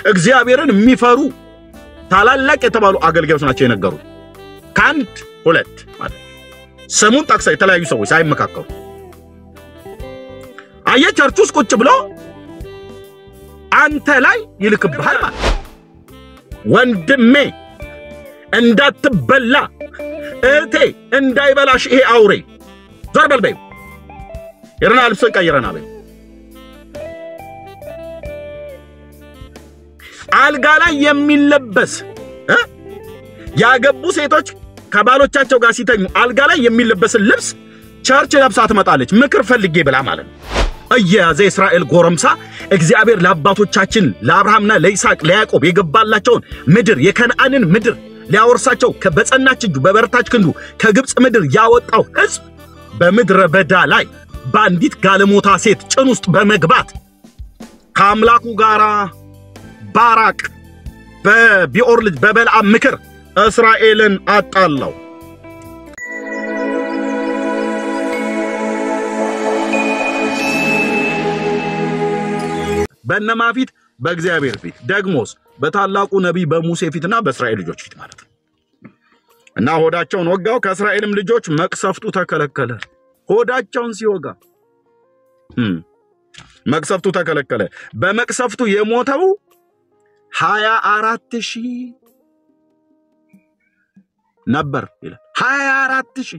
እግዚአብሔርን የሚፈሩ ታላላቅ የተባሉ አገልጋዮች ናቸው የነገሩ። ከአንድ ሁለት ማለት ስሙን ጠቅሰው የተለያዩ ሰዎች ሳይመካከሩ አየ ቸርች ውስጥ ቁጭ ብሎ አንተ ላይ ይልክብሃል ማለት ወንድሜ እንዳትበላ እህቴ እንዳይበላሽ ይሄ አውሬ ዞር በል በይው። የረና ልብስን ቀይረና በይው። አልጋ ላይ የሚለበስ እ ያገቡ ሴቶች ከባሎቻቸው ጋር ሲተኙ አልጋ ላይ የሚለበስን ልብስ ቸርች ለብሳ ትመጣለች። ምክር ፈልጌ ብላ ማለት ነው። እየያዘ የእስራኤል ጎረምሳ እግዚአብሔር ለአባቶቻችን ለአብርሃምና ለይስሐቅ ለያዕቆብ የገባላቸውን ምድር የከነዓንን ምድር ሊያወርሳቸው በጸናች እጁ በበረታች ክንዱ ከግብፅ ምድር ያወጣው ሕዝብ በምድረ በዳ ላይ በአንዲት ጋለሞታ ሴት ጭን ውስጥ በመግባት ከአምላኩ ጋር ባራቅ በቢኦር ልጅ በበልዓም ምክር እስራኤልን አጣላው። በእነማ ፊት? በእግዚአብሔር ፊት። ደግሞስ በታላቁ ነቢይ በሙሴ ፊትና በእስራኤል ልጆች ፊት ማለት ነው። እና ሆዳቸውን ወጋው፣ ከእስራኤልም ልጆች መቅሰፍቱ ተከለከለ። ሆዳቸውን ሲወጋ እም፣ መቅሰፍቱ ተከለከለ። በመቅሰፍቱ የሞተው ሀያ አራት ሺህ ነበር ይላል። ሀያ አራት ሺህ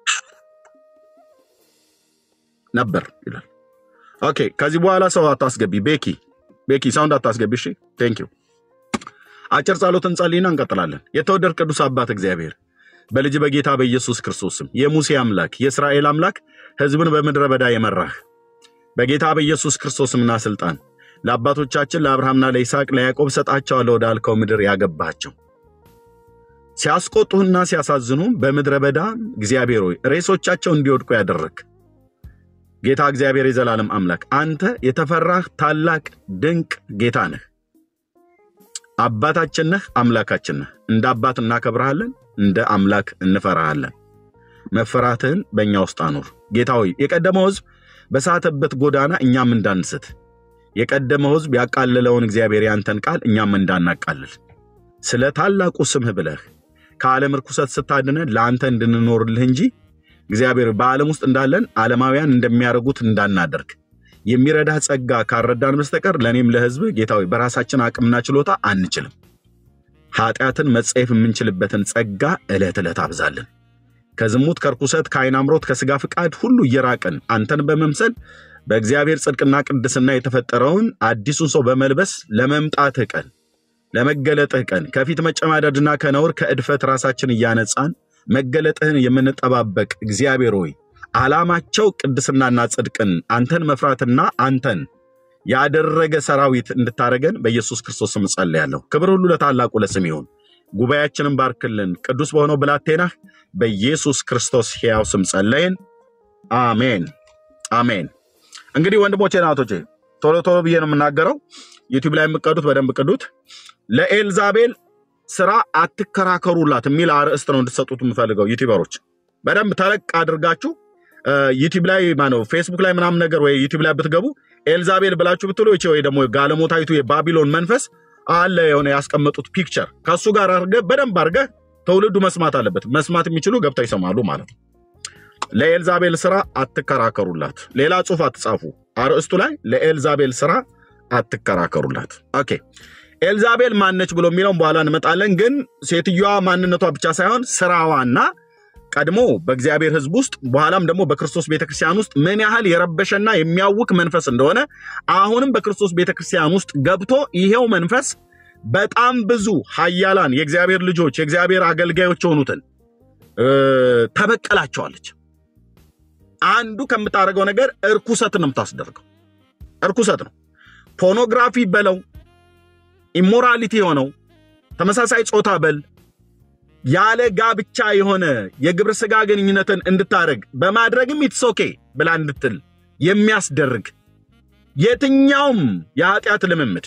ነበር ይላል። ኦኬ ከዚህ በኋላ ሰው አታስገቢ። ቤኪ ቤኪ ሳውንድ አታስገቢ። እሺ ቴንክ ዩ። አጭር ጸሎት እንጸልይና እንቀጥላለን። የተወደድ ቅዱስ አባት እግዚአብሔር በልጅ በጌታ በኢየሱስ ክርስቶስ ስም የሙሴ አምላክ የእስራኤል አምላክ ሕዝብን በምድረ በዳ የመራህ በጌታ በኢየሱስ ክርስቶስ ስምና ስልጣን ለአባቶቻችን ለአብርሃምና ለይስሐቅ ለያዕቆብ ሰጣቸዋለሁ ወዳልከው ምድር ያገባቸው ሲያስቆጡህና ሲያሳዝኑ በምድረ በዳ እግዚአብሔር ሆይ ሬሶቻቸው እንዲወድቁ ያደረግ ጌታ እግዚአብሔር የዘላለም አምላክ አንተ የተፈራህ ታላቅ ድንቅ ጌታ ነህ። አባታችን ነህ፣ አምላካችን ነህ። እንደ አባት እናከብረሃለን፣ እንደ አምላክ እንፈራሃለን። መፈራትህን በእኛ ውስጥ አኑር ጌታ ሆይ የቀደመው ሕዝብ በሳተበት ጎዳና እኛም እንዳንስት የቀደመው ሕዝብ ያቃለለውን እግዚአብሔር ያንተን ቃል እኛም እንዳናቃልል ስለ ታላቁ ስምህ ብለህ ከዓለም ርኩሰት ስታድነን ለአንተ እንድንኖርልህ እንጂ እግዚአብሔር በዓለም ውስጥ እንዳለን ዓለማውያን እንደሚያደርጉት እንዳናደርግ የሚረዳህ ጸጋ ካረዳን በስተቀር ለእኔም ለሕዝብ ጌታዊ በራሳችን አቅምና ችሎታ አንችልም። ኃጢአትን መጸየፍ የምንችልበትን ጸጋ ዕለት ዕለት አብዛልን። ከዝሙት፣ ከርኩሰት፣ ከዓይን አምሮት፣ ከሥጋ ፍቃድ ሁሉ እየራቅን አንተን በመምሰል በእግዚአብሔር ጽድቅና ቅድስና የተፈጠረውን አዲሱን ሰው በመልበስ ለመምጣትህ ቀን ለመገለጥህ ቀን ከፊት መጨማደድና ከነውር ከእድፈት ራሳችን እያነጻን መገለጥህን የምንጠባበቅ እግዚአብሔር ሆይ ዓላማቸው ቅድስናና ጽድቅን አንተን መፍራትና አንተን ያደረገ ሰራዊት እንድታደረገን በኢየሱስ ክርስቶስ ስም ጸልያለሁ። ክብር ሁሉ ለታላቁ ለስም ይሁን። ጉባኤያችንን ባርክልን። ቅዱስ በሆነው ብላቴናህ በኢየሱስ ክርስቶስ ሕያው ስም ጸለይን። አሜን አሜን። እንግዲህ ወንድሞቼ ናቶቼ ቶሎ ቶሎ ብዬ ነው የምናገረው። ዩቲዩብ ላይ የምቀዱት በደንብ ቅዱት። ለኤልዛቤል ስራ አትከራከሩላት የሚል አርዕስት ነው እንድትሰጡት የምፈልገው። ዩቲዩበሮች በደንብ ተለቅ አድርጋችሁ ዩቲዩብ ላይ ማነው ፌስቡክ ላይ ምናምን ነገር ወይ ዩቲዩብ ላይ ብትገቡ ኤልዛቤል ብላችሁ ብትሉ ይቺ ወይ ደግሞ ጋለሞታዊቱ የባቢሎን መንፈስ አለ የሆነ ያስቀመጡት ፒክቸር ከእሱ ጋር አድርገህ በደንብ አድርገህ ትውልዱ መስማት አለበት። መስማት የሚችሉ ገብተው ይሰማሉ ማለት ነው። ለኤልዛቤል ስራ አትከራከሩላት። ሌላ ጽሑፍ አትጻፉ። አርዕስቱ ላይ ለኤልዛቤል ስራ አትከራከሩላት። ኦኬ ኤልዛቤል ማነች ብሎ የሚለውን በኋላ እንመጣለን። ግን ሴትዮዋ ማንነቷ ብቻ ሳይሆን ስራዋና ቀድሞ በእግዚአብሔር ሕዝብ ውስጥ በኋላም ደግሞ በክርስቶስ ቤተክርስቲያን ውስጥ ምን ያህል የረበሸና የሚያውክ መንፈስ እንደሆነ አሁንም በክርስቶስ ቤተክርስቲያን ውስጥ ገብቶ ይሄው መንፈስ በጣም ብዙ ኃያላን የእግዚአብሔር ልጆች የእግዚአብሔር አገልጋዮች የሆኑትን ተበቀላቸዋለች። አንዱ ከምታደርገው ነገር እርኩሰት ነው የምታስደርገው። እርኩሰት ነው። ፖርኖግራፊ በለው ኢሞራሊቲ የሆነው ተመሳሳይ ጾታ በል ያለ ጋብቻ የሆነ የግብረ ስጋ ግንኙነትን እንድታደርግ በማድረግም ኢትስ ኦኬ ብላ እንድትል የሚያስደርግ የትኛውም የኃጢአት ልምምድ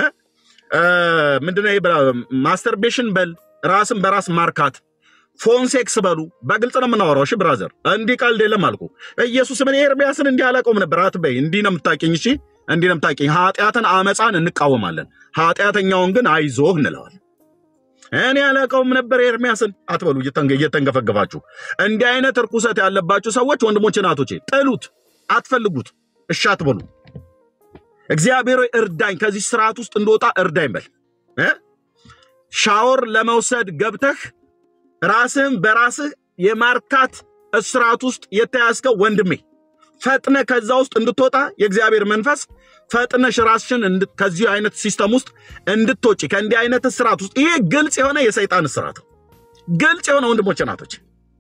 ምንድነው? ማስተርቤሽን በል ራስን በራስ ማርካት ፎን ሴክስ በሉ በግልጽ ነው የምናወራው። እሺ ብራዘር፣ እንዲህ ቀልድ የለም አልኩ። ኢየሱስ ምን ኤርሚያስን እንዲህ አላውቀውም ነበር አትበይ። እንዲህ ነው የምታውቂኝ። እሺ እንዲህ ነው የምታውቂኝ። ኃጢአትን አመፃን እንቃወማለን፣ ኃጢአተኛውን ግን አይዞህ እንለዋለን። እኔ ያለቀውም ነበር ኤርሚያስን አትበሉ እየተንገ- እየተንገፈገፋችሁ። እንዲህ አይነት እርኩሰት ያለባችሁ ሰዎች ወንድሞቼ፣ እናቶቼ ጥሉት፣ አትፈልጉት፣ እሺ አትበሉ። እግዚአብሔር ሆይ እርዳኝ፣ ከዚህ ስርዓት ውስጥ እንደወጣ እርዳኝ በል እ? ሻወር ለመውሰድ ገብተህ ራስህን በራስህ የማርካት እስራት ውስጥ የተያዝከው ወንድሜ ፈጥነ ከዛ ውስጥ እንድትወጣ የእግዚአብሔር መንፈስ ፈጥነሽ ራስሽን እንድ- ከዚህ አይነት ሲስተም ውስጥ እንድትወጪ ከእንዲህ አይነት እስራት ውስጥ ይሄ ግልጽ የሆነ የሰይጣን እስራት ነው። ግልጽ የሆነ ወንድሞች ናቶች፣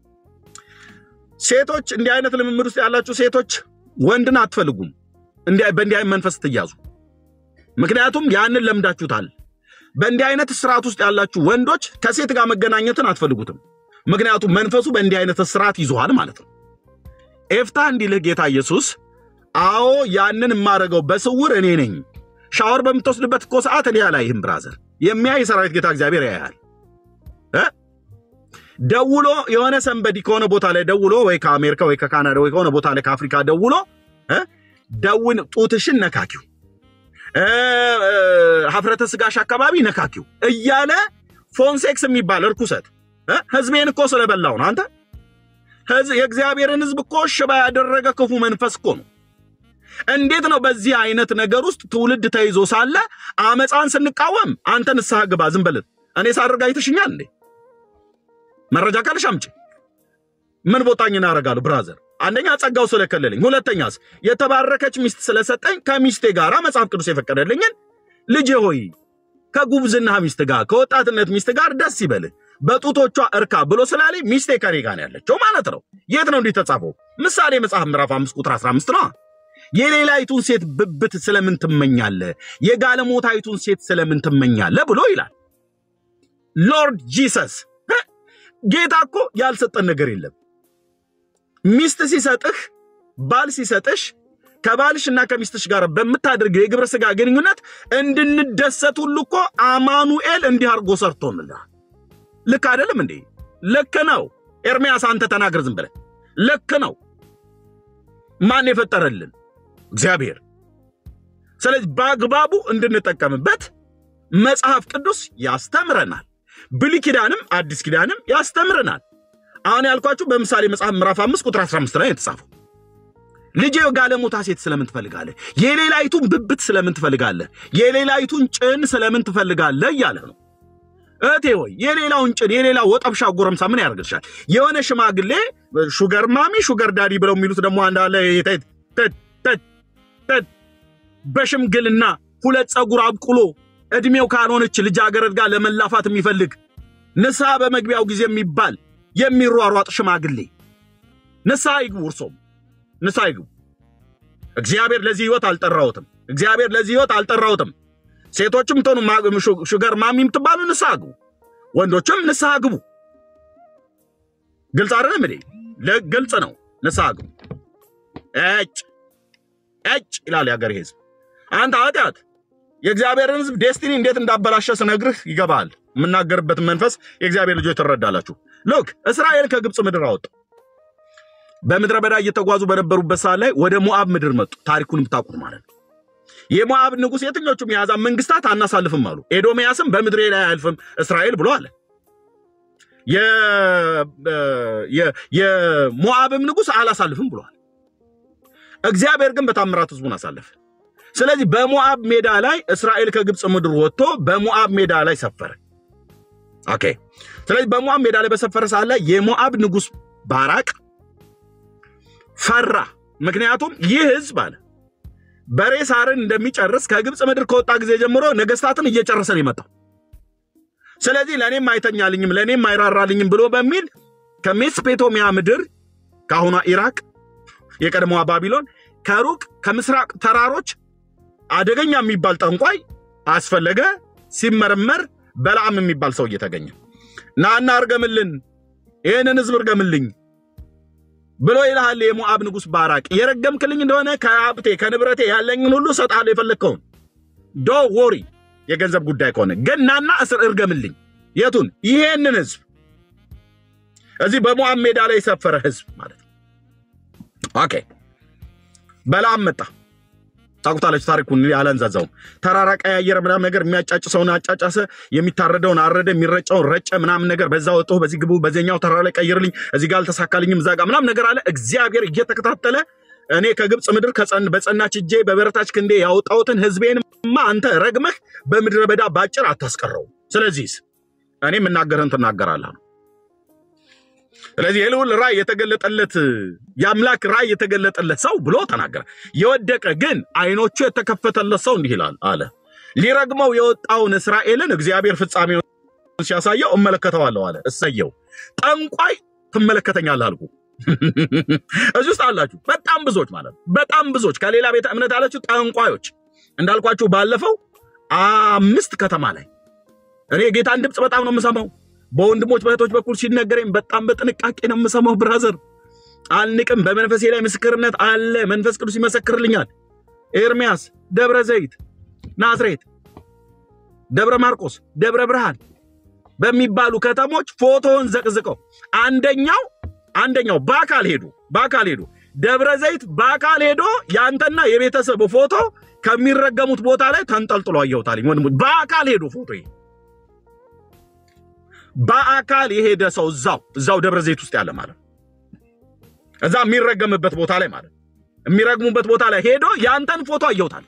ሴቶች እንዲህ አይነት ልምምድ ውስጥ ያላችሁ ሴቶች ወንድን አትፈልጉም። እንዲህ በእንዲህ አይነት መንፈስ ትያዙ። ምክንያቱም ያንን ለምዳችሁታል። በእንዲህ አይነት ስርዓት ውስጥ ያላችሁ ወንዶች ከሴት ጋር መገናኘትን አትፈልጉትም። ምክንያቱም መንፈሱ በእንዲህ አይነት ስርዓት ይዞሃል ማለት ነው። ኤፍታ እንዲልህ ጌታ ኢየሱስ አዎ ያንን የማደርገው በስውር እኔ ነኝ። ሻወር በምትወስድበት እኮ ሰዓት እኔ አላይህም ብራዘር። የሚያይ የሰራዊት ጌታ እግዚአብሔር ያያል። እ? ደውሎ የሆነ ሰንበዲ ከሆነ ቦታ ላይ ደውሎ ወይ ከአሜሪካ ወይ ከካናዳ ወይ ከሆነ ቦታ ላይ ከአፍሪካ ደውሎ እ? ደውን ጡትሽን ነካኪው እ፣ እ፣ ሀፍረተ ስጋሽ አካባቢ ነካኪው እያለ ፎንሴክስ የሚባል እርኩሰት እ? ህዝቤን እኮ ስለበላው ነው አንተ ህዝብ የእግዚአብሔርን ህዝብ እኮ ሽባ ያደረገ ክፉ መንፈስ እኮ ነው። እንዴት ነው በዚህ አይነት ነገር ውስጥ ትውልድ ተይዞ ሳለ አመፃን ስንቃወም አንተ ንስሐ ግባ ዝም በልን። እኔ ሳደርግ አይተሽኛል እንዴ? መረጃ ካለሽ አምጪ። ምን ቦጣኝ እናደርጋለሁ ብራዘር? አንደኛ ጸጋው ስለከለለኝ፣ ሁለተኛስ የተባረከች ሚስት ስለሰጠኝ ከሚስቴ ጋር መጽሐፍ ቅዱስ የፈቀደልኝን ልጄ ሆይ ከጉብዝና ሚስት ጋር ከወጣትነት ሚስት ጋር ደስ ይበልህ በጡቶቿ እርካ ብሎ ስላለኝ ሚስቴ ከኔ ጋር ነው ያለችው ማለት ነው። የት ነው እንዲህ ተጻፈው? ምሳሌ መጽሐፍ ምዕራፍ 5 ቁጥር 15 ነው። የሌላይቱን ሴት ብብት ስለምን ትመኛለህ? የጋለሞታይቱን ሴት ስለምን ትመኛለህ ብሎ ይላል ሎርድ ጂሰስ። እ? ጌታ እኮ ያልሰጠን ነገር የለም። ሚስት ሲሰጥህ ባል ሲሰጥሽ ከባልሽና ከሚስትሽ ጋር በምታደርገው የግብረ ሥጋ ግንኙነት እንድንደሰት ሁሉ እኮ አማኑኤል እንዲህ አድርጎ ሰርቶንልሃል። ልክ አይደለም እንዴ? ልክ ነው። ኤርምያስ አንተ ተናገር ዝም ብለህ። ልክ ነው። ማን የፈጠረልን? እግዚአብሔር። ስለዚህ በአግባቡ እንድንጠቀምበት መጽሐፍ ቅዱስ ያስተምረናል። ብሉይ ኪዳንም አዲስ ኪዳንም ያስተምረናል። አሁን ያልኳችሁ በምሳሌ መጽሐፍ ምዕራፍ 5 ቁጥር 15 ላይ የተጻፈው ልጄ ጋለሞታ ሴት ስለምን ትፈልጋለህ? የሌላይቱን ብብት ስለምን ትፈልጋለህ? የሌላይቱን ጭን ስለምን ትፈልጋለህ እያለ ነው። እህቴ ሆይ የሌላውን ጭን የሌላ ወጠብሻ ጎረምሳ ምን ያደርግልሻል? የሆነ ሽማግሌ ሹገር ማሚ ሹገር ዳዲ ብለው የሚሉት ደግሞ አንዳለ በሽምግልና ሁለት ፀጉር አብቁሎ እድሜው ካልሆነች ልጃገረድ ጋር ለመላፋት የሚፈልግ ንስሐ በመግቢያው ጊዜ የሚባል የሚሯሯጥ ሽማግሌ ንስሐ ይግቡ። እርሶም ንስሐ ይግቡ። እግዚአብሔር ለዚህ ህይወት አልጠራሁትም። እግዚአብሔር ለዚህ ህይወት አልጠራሁትም። ሴቶችም ትሆኑ ሹገር ማሚ የምትባሉ ንስሐ ግቡ፣ ወንዶችም ንስሐ ግቡ። ግልጽ አይደለም እንዴ? ግልጽ ነው። ንስሐ ግቡ። እጭ እጭ ይላል የሀገሬ ህዝብ። አንተ ኃጢአት የእግዚአብሔርን ህዝብ ዴስቲኒ እንዴት እንዳበላሸ ስነግርህ ይገባል። የምናገርበትን መንፈስ የእግዚአብሔር ልጆች ትረዳላችሁ። ሎክ እስራኤል ከግብፅ ምድር አወጡ። በምድረ በዳ እየተጓዙ በነበሩበት ሰዓት ላይ ወደ ሞዓብ ምድር መጡ። ታሪኩን የምታውቁት ማለት ነው። የሞዓብ ንጉሥ የትኞቹም የአሕዛብ መንግስታት አናሳልፍም አሉ። ኤዶምያስም በምድሬ ላይ አያልፍም እስራኤል ብሎ አለ። የሞዓብም ንጉሥ አላሳልፍም ብሏል። እግዚአብሔር ግን በታምራት ህዝቡን አሳለፈ። ስለዚህ በሞዓብ ሜዳ ላይ እስራኤል ከግብፅ ምድር ወጥቶ በሞዓብ ሜዳ ላይ ሰፈረ። ኦኬ። ስለዚህ በሞዓብ ሜዳ ላይ በሰፈረ ሰዓት ላይ የሞዓብ ንጉሥ ባራቅ ፈራ። ምክንያቱም ይህ ህዝብ አለ በሬ ሳርን እንደሚጨርስ ከግብፅ ምድር ከወጣ ጊዜ ጀምሮ ነገስታትን እየጨረሰ ነው የመጣው። ስለዚህ ለእኔም አይተኛልኝም ለእኔም አይራራልኝም ብሎ በሚል ከሜስፔቶሚያ ምድር ከአሁኗ ኢራቅ የቀድሞዋ ባቢሎን ከሩቅ ከምስራቅ ተራሮች አደገኛ የሚባል ጠንቋይ አስፈለገ። ሲመረመር በለዓም የሚባል ሰው እየተገኘ ናና እርገምልን፣ ይህንን ህዝብ እርገምልኝ ብሎ ይልሃል የሞዓብ ንጉሥ ባራቅ። የረገምክልኝ እንደሆነ ከሀብቴ ከንብረቴ ያለኝን ሁሉ እሰጥሃለሁ፣ የፈለግከውን ዶ ወሪ የገንዘብ ጉዳይ ከሆነ ግን ናና እስር እርገምልኝ። የቱን? ይሄንን ህዝብ እዚህ በሞዓብ ሜዳ ላይ የሰፈረ ህዝብ ማለት ነው። ኦኬ በለዓም መጣ። ታውቁታላችሁ ታሪኩን እኔ አላንዛዛውም። ተራራ ቀያየረ ምናምን ነገር የሚያጫጭሰውን አጫጫሰ፣ የሚታረደውን አረደ፣ የሚረጨውን ረጨ ምናምን ነገር በዛ ወጥቶ በዚህ ግቡ፣ በዚህኛው ተራራ ላይ ቀይርልኝ፣ እዚህ ጋር አልተሳካልኝም፣ እዛ ጋር ምናምን ነገር አለ። እግዚአብሔር እየተከታተለ እኔ ከግብፅ ምድር ከጸን- በጸናች እጄ በበረታች ክንዴ ያወጣሁትን ሕዝቤንማ አንተ ረግመህ በምድረ በዳ ባጭር አታስቀረው። ስለዚህ እኔ የምናገርህን ትናገራለህ ነው። ስለዚህ የልዑል ራእይ የተገለጠለት የአምላክ ራእይ የተገለጠለት ሰው ብሎ ተናገረ። የወደቀ ግን አይኖቹ የተከፈተለት ሰው እንዲህ ይላል አለ ሊረግመው የወጣውን እስራኤልን እግዚአብሔር ፍጻሜውን ሲያሳየው እመለከተዋለሁ አለ። እሰየው ጠንቋይ ትመለከተኛለህ አልኩ። እዚህ ውስጥ አላችሁ በጣም ብዙዎች ማለት ነው። በጣም ብዙዎች ከሌላ ቤተ እምነት ያላችሁ ጠንቋዮች እንዳልኳችሁ ባለፈው አምስት ከተማ ላይ እኔ የጌታን ድምፅ በጣም ነው የምሰማው። በወንድሞች በእህቶች በኩል ሲነገረኝ በጣም በጥንቃቄ ነው የምሰማው። ብራዘር አልንቅም። በመንፈሴ ላይ ምስክርነት አለ። መንፈስ ቅዱስ ይመሰክርልኛል። ኤርሚያስ፣ ደብረ ዘይት፣ ናዝሬት፣ ደብረ ማርቆስ፣ ደብረ ብርሃን በሚባሉ ከተሞች ፎቶውን ዘቅዝቀው አንደኛው አንደኛው በአካል ሄዱ በአካል ሄዱ ደብረ ዘይት በአካል ሄዶ ያንተና የቤተሰብ ፎቶ ከሚረገሙት ቦታ ላይ ተንጠልጥሎ አየሁታልኝ። ወንድሞች በአካል ሄዱ ፎቶ በአካል የሄደ ሰው እዛው እዛው ደብረ ዘይት ውስጥ ያለ ማለት ነው። እዛ የሚረገምበት ቦታ ላይ ማለት ነው። የሚረግሙበት ቦታ ላይ ሄዶ ያንተን ፎቶ አየሁታል።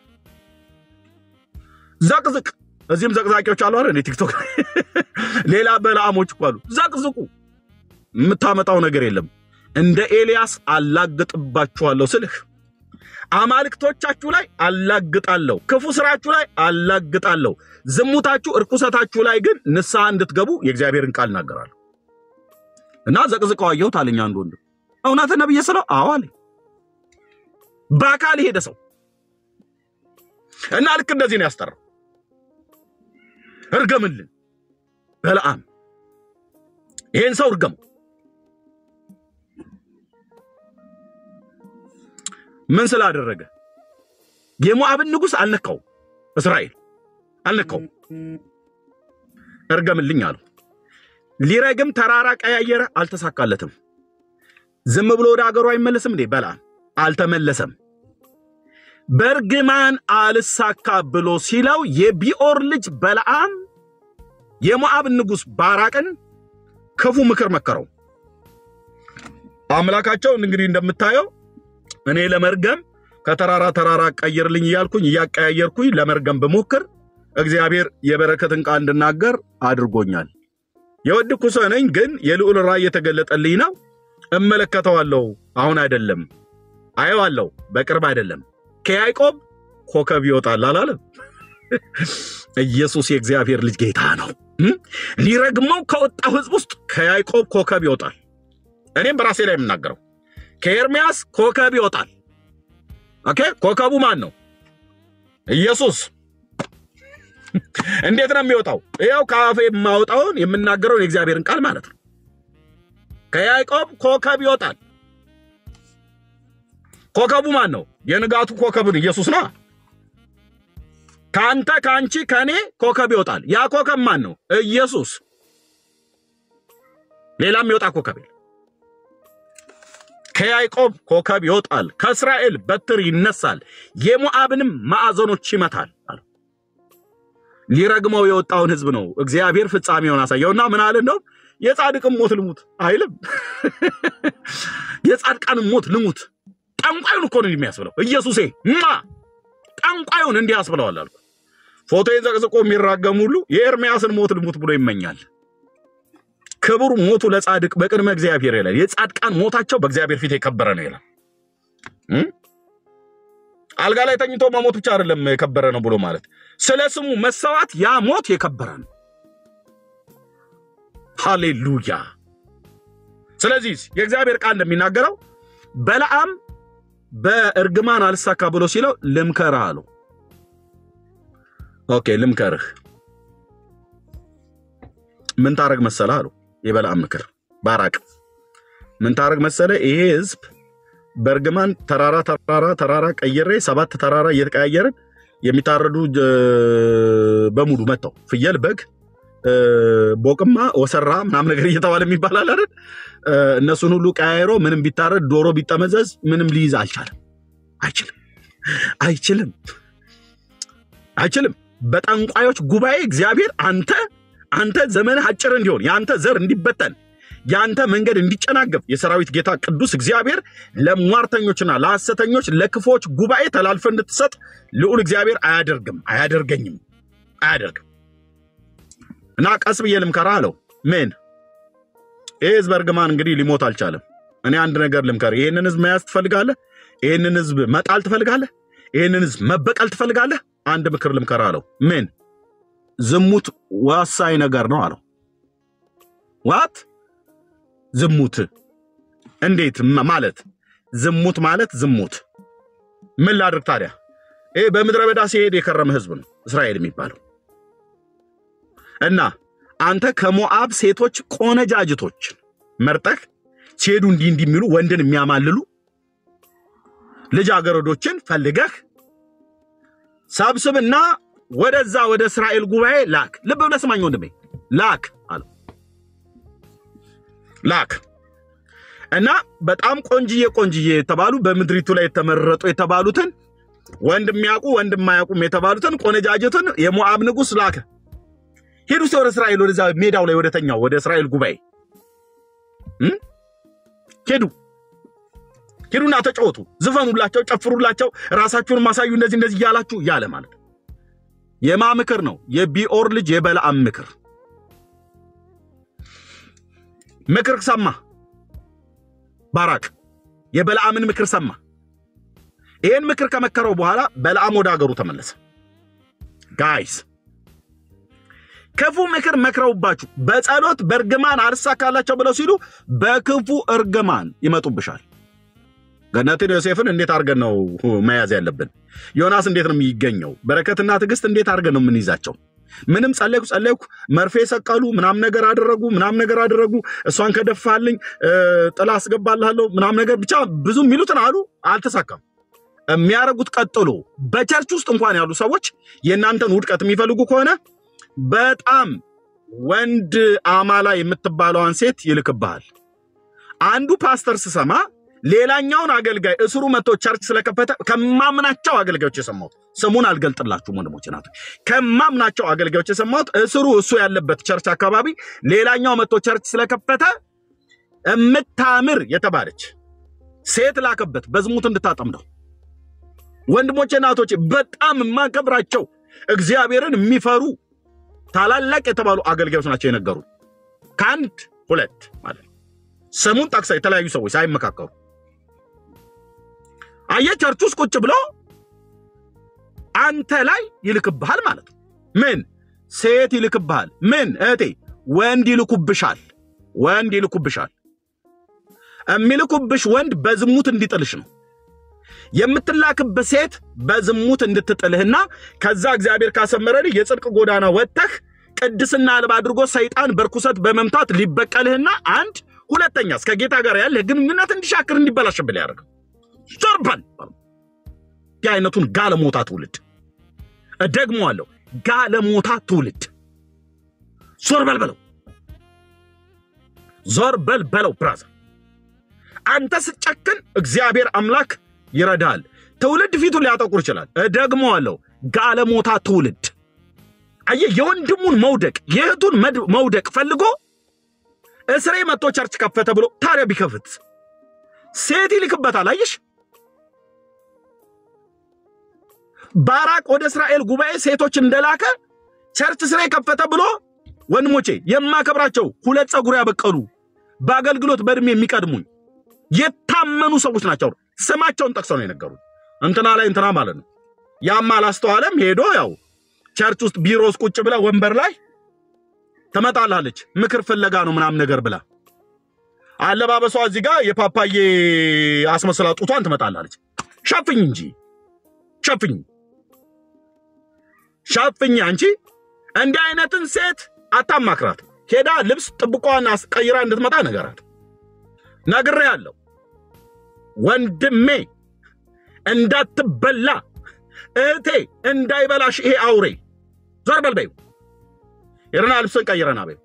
ዘቅዝቅ። እዚህም ዘቅዛቂዎች አሉ አይደል? ቲክቶክ ላይ ሌላ በለዓሞች እኮ አሉ። ዘቅዝቁ። የምታመጣው ነገር የለም። እንደ ኤልያስ አላግጥባችኋለሁ ስልህ አማልክቶቻችሁ ላይ አላግጣለሁ፣ ክፉ ስራችሁ ላይ አላግጣለሁ፣ ዝሙታችሁ፣ እርኩሰታችሁ ላይ ግን ንስሐ እንድትገቡ የእግዚአብሔርን ቃል እናገራለሁ። እና ዘቅዝቀው አየሁት አለኝ አንድ ወንድም። እውነት ነብዬ ስለው አዎ አለኝ። በአካል የሄደ ሰው እና ልክ እንደዚህ ነው ያስጠራው። እርገምልን በለዓም ይሄን ሰው እርገመው። ምን ስላደረገ? የሞዓብን ንጉሥ አልነካው፣ እስራኤል አልነካው። እርገምልኝ አለው። ሊረግም ተራራ ቀያየረ፣ አልተሳካለትም። ዝም ብሎ ወደ አገሩ አይመለስም እንዴ? በለዓም አልተመለሰም። በእርግማን አልሳካ ብሎ ሲለው የቢኦር ልጅ በለዓም የሞዓብ ንጉሥ ባራቅን ክፉ ምክር መከረው። አምላካቸውን እንግዲህ እንደምታየው እኔ ለመርገም ከተራራ ተራራ ቀይርልኝ እያልኩኝ እያቀያየርኩኝ ለመርገም ብሞክር እግዚአብሔር የበረከትን ቃል እንድናገር አድርጎኛል። የወድኩ ሰው ነኝ፣ ግን የልዑል ራእይ የተገለጠልኝ ነው። እመለከተዋለሁ። አሁን አይደለም፣ አየዋለሁ፣ በቅርብ አይደለም። ከያዕቆብ ኮከብ ይወጣል አላለም? ኢየሱስ የእግዚአብሔር ልጅ ጌታ ነው። ሊረግመው ከወጣው ሕዝብ ውስጥ ከያዕቆብ ኮከብ ይወጣል። እኔም በራሴ ላይ የምናገረው ከኤርሚያስ ኮከብ ይወጣል። ኦኬ፣ ኮከቡ ማን ነው? ኢየሱስ። እንዴት ነው የሚወጣው? ይኸው ከአፌ የማወጣውን የምናገረውን የእግዚአብሔርን ቃል ማለት ነው። ከያዕቆብ ኮከብ ይወጣል። ኮከቡ ማን ነው? የንጋቱ ኮከብን ኢየሱስ ነው። ከአንተ ከአንቺ ከእኔ ኮከብ ይወጣል። ያ ኮከብ ማን ነው? ኢየሱስ። ሌላም ይወጣ ኮከብ የለም። ከያዕቆብ ኮከብ ይወጣል፣ ከእስራኤል በትር ይነሳል፣ የሞዓብንም ማዕዘኖች ይመታል አለ። ሊረግመው የወጣውን ሕዝብ ነው እግዚአብሔር ፍጻሜውን አሳየውና ምን አለ? እንደውም የጻድቅም ሞት ልሙት አይልም። የጻድቃንም ሞት ልሙት። ጠንቋዩን እኮ ነው የሚያስብለው ኢየሱሴ ማ ጠንቋዩን እንዲህ ያስብለዋል አልኩ። ፎቶዬን ዘቅዝቆ የሚራገም ሁሉ የኤርምያስን ሞት ልሙት ብሎ ይመኛል። ክቡር ሞቱ ለጻድቅ በቅድመ እግዚአብሔር ይላል። የጻድቃን ሞታቸው በእግዚአብሔር ፊት የከበረ ነው ይላል። አልጋ ላይ ተኝቶ መሞት ብቻ አይደለም የከበረ ነው ብሎ ማለት ስለ ስሙ መሰዋት ያ ሞት የከበረ ነው። ሃሌሉያ። ስለዚህ የእግዚአብሔር ቃል እንደሚናገረው በለዓም በእርግማን አልሳካ ብሎ ሲለው ልምከርህ አለው። ኦኬ ልምከርህ፣ ምን ታረግ መሰለ አለው። የበለዓም ምክር ባራቅ ምን ታረግ መሰለ፣ ይሄ ህዝብ በእርግማን ተራራ ተራራ ተራራ ቀይሬ ሰባት ተራራ እየተቀያየርን የሚታረዱ በሙሉ መጥተው ፍየል፣ በግ፣ ቦቅማ፣ ወሰራ ምናምን ነገር እየተባለ የሚባላል አይደል? እነሱን ሁሉ ቀያይሮ ምንም ቢታረድ ዶሮ ቢጠመዘዝ ምንም ሊይዝ አልቻለም፣ አይችልም። አይችልም፣ አይችልም። በጠንቋዮች ጉባኤ እግዚአብሔር አንተ አንተ ዘመንህ አጭር እንዲሆን የአንተ ዘር እንዲበተን የአንተ መንገድ እንዲጨናገፍ የሰራዊት ጌታ ቅዱስ እግዚአብሔር ለሟርተኞችና ለሐሰተኞች ለክፎች ጉባኤ ተላልፈ እንድትሰጥ ልዑል እግዚአብሔር አያደርግም፣ አያደርገኝም፣ አያደርግም። እና ቀስ ብዬ ልምከራ አለው። ምን ይህ ህዝብ እርግማን እንግዲህ ሊሞት አልቻለም። እኔ አንድ ነገር ልምከር። ይህንን ህዝብ መያዝ ትፈልጋለህ? ይህንን ህዝብ መጣል ትፈልጋለህ? ይህንን ህዝብ መበቀል ትፈልጋለህ? አንድ ምክር ልምከራ አለው። ምን ዝሙት ወሳኝ ነገር ነው አለው። ዋት ዝሙት እንዴት ማ- ማለት ዝሙት ማለት ዝሙት ምን ላድርግ ታዲያ? ይህ በምድረ በዳ ሲሄድ የከረመ ህዝብ ነው እስራኤል የሚባለው እና አንተ ከሞዓብ ሴቶች ቆነጃጅቶች መርጠህ ሲሄዱ እንዲህ እንዲህ የሚሉ ወንድን የሚያማልሉ ልጃገረዶችን ፈልገህ ሰብስብና ወደዛ ወደ እስራኤል ጉባኤ ላክ። ልብ ብለህ ስማኝ ወንድሜ፣ ላክ አለው። ላክ እና በጣም ቆንጅዬ ቆንጅዬ የተባሉ በምድሪቱ ላይ የተመረጡ የተባሉትን ወንድ የሚያውቁ ወንድ የማያውቁም የተባሉትን ቆነጃጅትን የሞዓብ ንጉሥ ላከ። ሂዱ እስቲ ወደ እስራኤል ወደዛ ሜዳው ላይ ወደተኛው ወደ እስራኤል ጉባኤ እም? ሂዱ ሂዱና ተጫወቱ፣ ዝፈኑላቸው፣ ጨፍሩላቸው፣ ራሳችሁን ማሳዩ እንደዚህ እንደዚህ እያላችሁ እያለ ማለት ነው። የማ ምክር ነው? የቢኦር ልጅ የበለዓም ምክር ምክር ሰማ። ባራቅ የበለዓምን ምክር ሰማ። ይህን ምክር ከመከረው በኋላ በለዓም ወደ ሀገሩ ተመለሰ። ጋይስ ክፉ ምክር መክረውባችሁ በጸሎት በእርግማን አልሳካላቸው ብለው ሲሉ በክፉ እርግማን ይመጡብሻል። ገነትን ዮሴፍን እንዴት አድርገን ነው መያዝ ያለብን? ዮናስ እንዴት ነው የሚገኘው? በረከትና ትዕግስት እንዴት አድርገን ነው የምንይዛቸው? ምንም ጸለይኩ ጸለይኩ፣ መርፌ ሰቀሉ፣ ምናም ነገር አደረጉ፣ ምናም ነገር አደረጉ፣ እሷን ከደፋልኝ እ፣ ጥላ አስገባልሃለሁ፣ ምናም ነገር ብቻ ብዙ የሚሉትን አሉ፣ አልተሳካም። የሚያደርጉት ቀጥሎ በቸርች ውስጥ እንኳን ያሉ ሰዎች የእናንተን ውድቀት የሚፈልጉ ከሆነ በጣም ወንድ አማላ የምትባለዋን ሴት ይልክብሃል። አንዱ ፓስተር ስሰማ ሌላኛውን አገልጋይ እስሩ መጥቶ ቸርች ስለከፈተ ከማምናቸው አገልጋዮች የሰማሁት ስሙን አልገልጥላችሁም ወንድሞች ናት። ከማምናቸው አገልጋዮች የሰማሁት እስሩ እሱ ያለበት ቸርች አካባቢ ሌላኛው መጥቶ ቸርች ስለከፈተ እምታምር የተባለች ሴት ላከበት በዝሙት እንድታጠምደው። ወንድሞቼ እናቶቼ በጣም የማከብራቸው እግዚአብሔርን የሚፈሩ ታላላቅ የተባሉ አገልጋዮች ናቸው የነገሩ ከአንድ ሁለት ማለት ነው። ስሙን ጠቅሳ የተለያዩ ሰዎች ሳይመካከሩ አየ ቸርች ውስጥ ቁጭ ብሎ አንተ ላይ ይልክብሃል ማለት ነው። ምን ሴት ይልክብሃል? ምን እህቴ ወንድ ይልኩብሻል። ወንድ ይልኩብሻል። የሚልኩብሽ ወንድ በዝሙት እንዲጥልሽ ነው። የምትላክብህ ሴት በዝሙት እንድትጥልህና ከዛ እግዚአብሔር ካሰመረልህ የጽድቅ ጎዳና ወጥተህ ቅድስና አልባ አድርጎ ሰይጣን በርኩሰት በመምታት ሊበቀልህና አንድ ሁለተኛ እስከ ጌታ ጋር ያለህ ግንኙነት እንዲሻክር እንዲበላሽብል ያደርገው ዞርበል ይህ አይነቱን ጋለሞታ ትውልድ እደግመዋለሁ፣ ጋለሞታ ትውልድ ዞር በል በለው፣ ዞር በል በለው። ብራዘር አንተ ስጨክን እግዚአብሔር አምላክ ይረዳል። ትውልድ ፊቱን ሊያጠቁር ይችላል። እደግመዋለሁ፣ ጋለሞታ ትውልድ አየህ፣ የወንድሙን መውደቅ የእህቱን መድ- መውደቅ ፈልጎ እስሬ መጥቶ ቸርች ከፈተ ብሎ ታዲያ ቢከፍት ሴት ይልክበታል። አየሽ ባራቅ ወደ እስራኤል ጉባኤ ሴቶች እንደላከ ቸርች ስራ ከፈተ ብሎ ወንድሞቼ የማከብራቸው ሁለት ፀጉር ያበቀሉ በአገልግሎት በእድሜ የሚቀድሙኝ የታመኑ ሰዎች ናቸው። ስማቸውን ጠቅሰው ነው የነገሩት። እንትና ላይ እንትና ማለት ነው። ያም አላስተዋለም። ሄዶ ያው ቸርች ውስጥ ቢሮ ውስጥ ቁጭ ብላ ወንበር ላይ ትመጣላለች። ምክር ፍለጋ ነው ምናምን ነገር ብላ አለባበሷ እዚህ ጋር የፓፓዬ አስመስላ ጡቷን ትመጣላለች። ሸፍኝ እንጂ ሸፍኝ ሸፍኝ። አንቺ እንዲህ አይነትን ሴት አታማክራት። ሄዳ ልብስ ጥብቋን አስቀይራ እንድትመጣ ነገራት። ነግሬ ያለው ወንድሜ እንዳትበላ እህቴ እንዳይበላሽ ይሄ አውሬ ዞር በል በይው። ሄደና ልብስን ቀይረና በይው።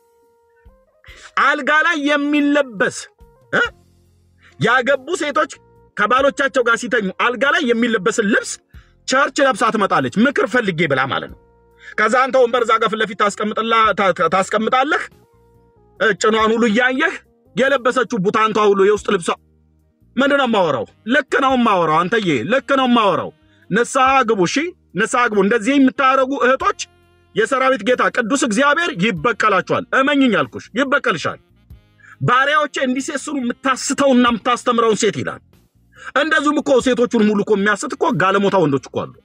አልጋ ላይ የሚለበስ እ? ያገቡ ሴቶች ከባሎቻቸው ጋር ሲተኙ አልጋ ላይ የሚለበስን ልብስ ቸርች ለብሳ ትመጣለች። ምክር ፈልጌ ብላ ማለት ነው። ከዛ አንተ ወንበር እዛ ጋር ፊት ለፊት ታስቀምጣለህ። ጭኗን ሁሉ እያየህ የለበሰችው ቡታንቷ ሁሉ የውስጥ ልብሷ ምንድን ነው የማወራው? ልክ ነው የማወራው። አንተዬ ልክ ነው የማወራው። ንስሐ ግቡ። እሺ ንስሐ ግቡ። እንደዚህ የምታደርጉ እህቶች የሰራዊት ጌታ ቅዱስ እግዚአብሔር ይበቀላችኋል። እመኝኝ አልኩሽ፣ ይበቀልሻል። ባሪያዎቼ እንዲሴስኑ የምታስተውና የምታስተምረውን ሴት ይላል። እንደዚሁም እኮ ሴቶቹን ሙሉ እኮ የሚያስት እኮ ጋለሞታ ወንዶች እኮ አሉ።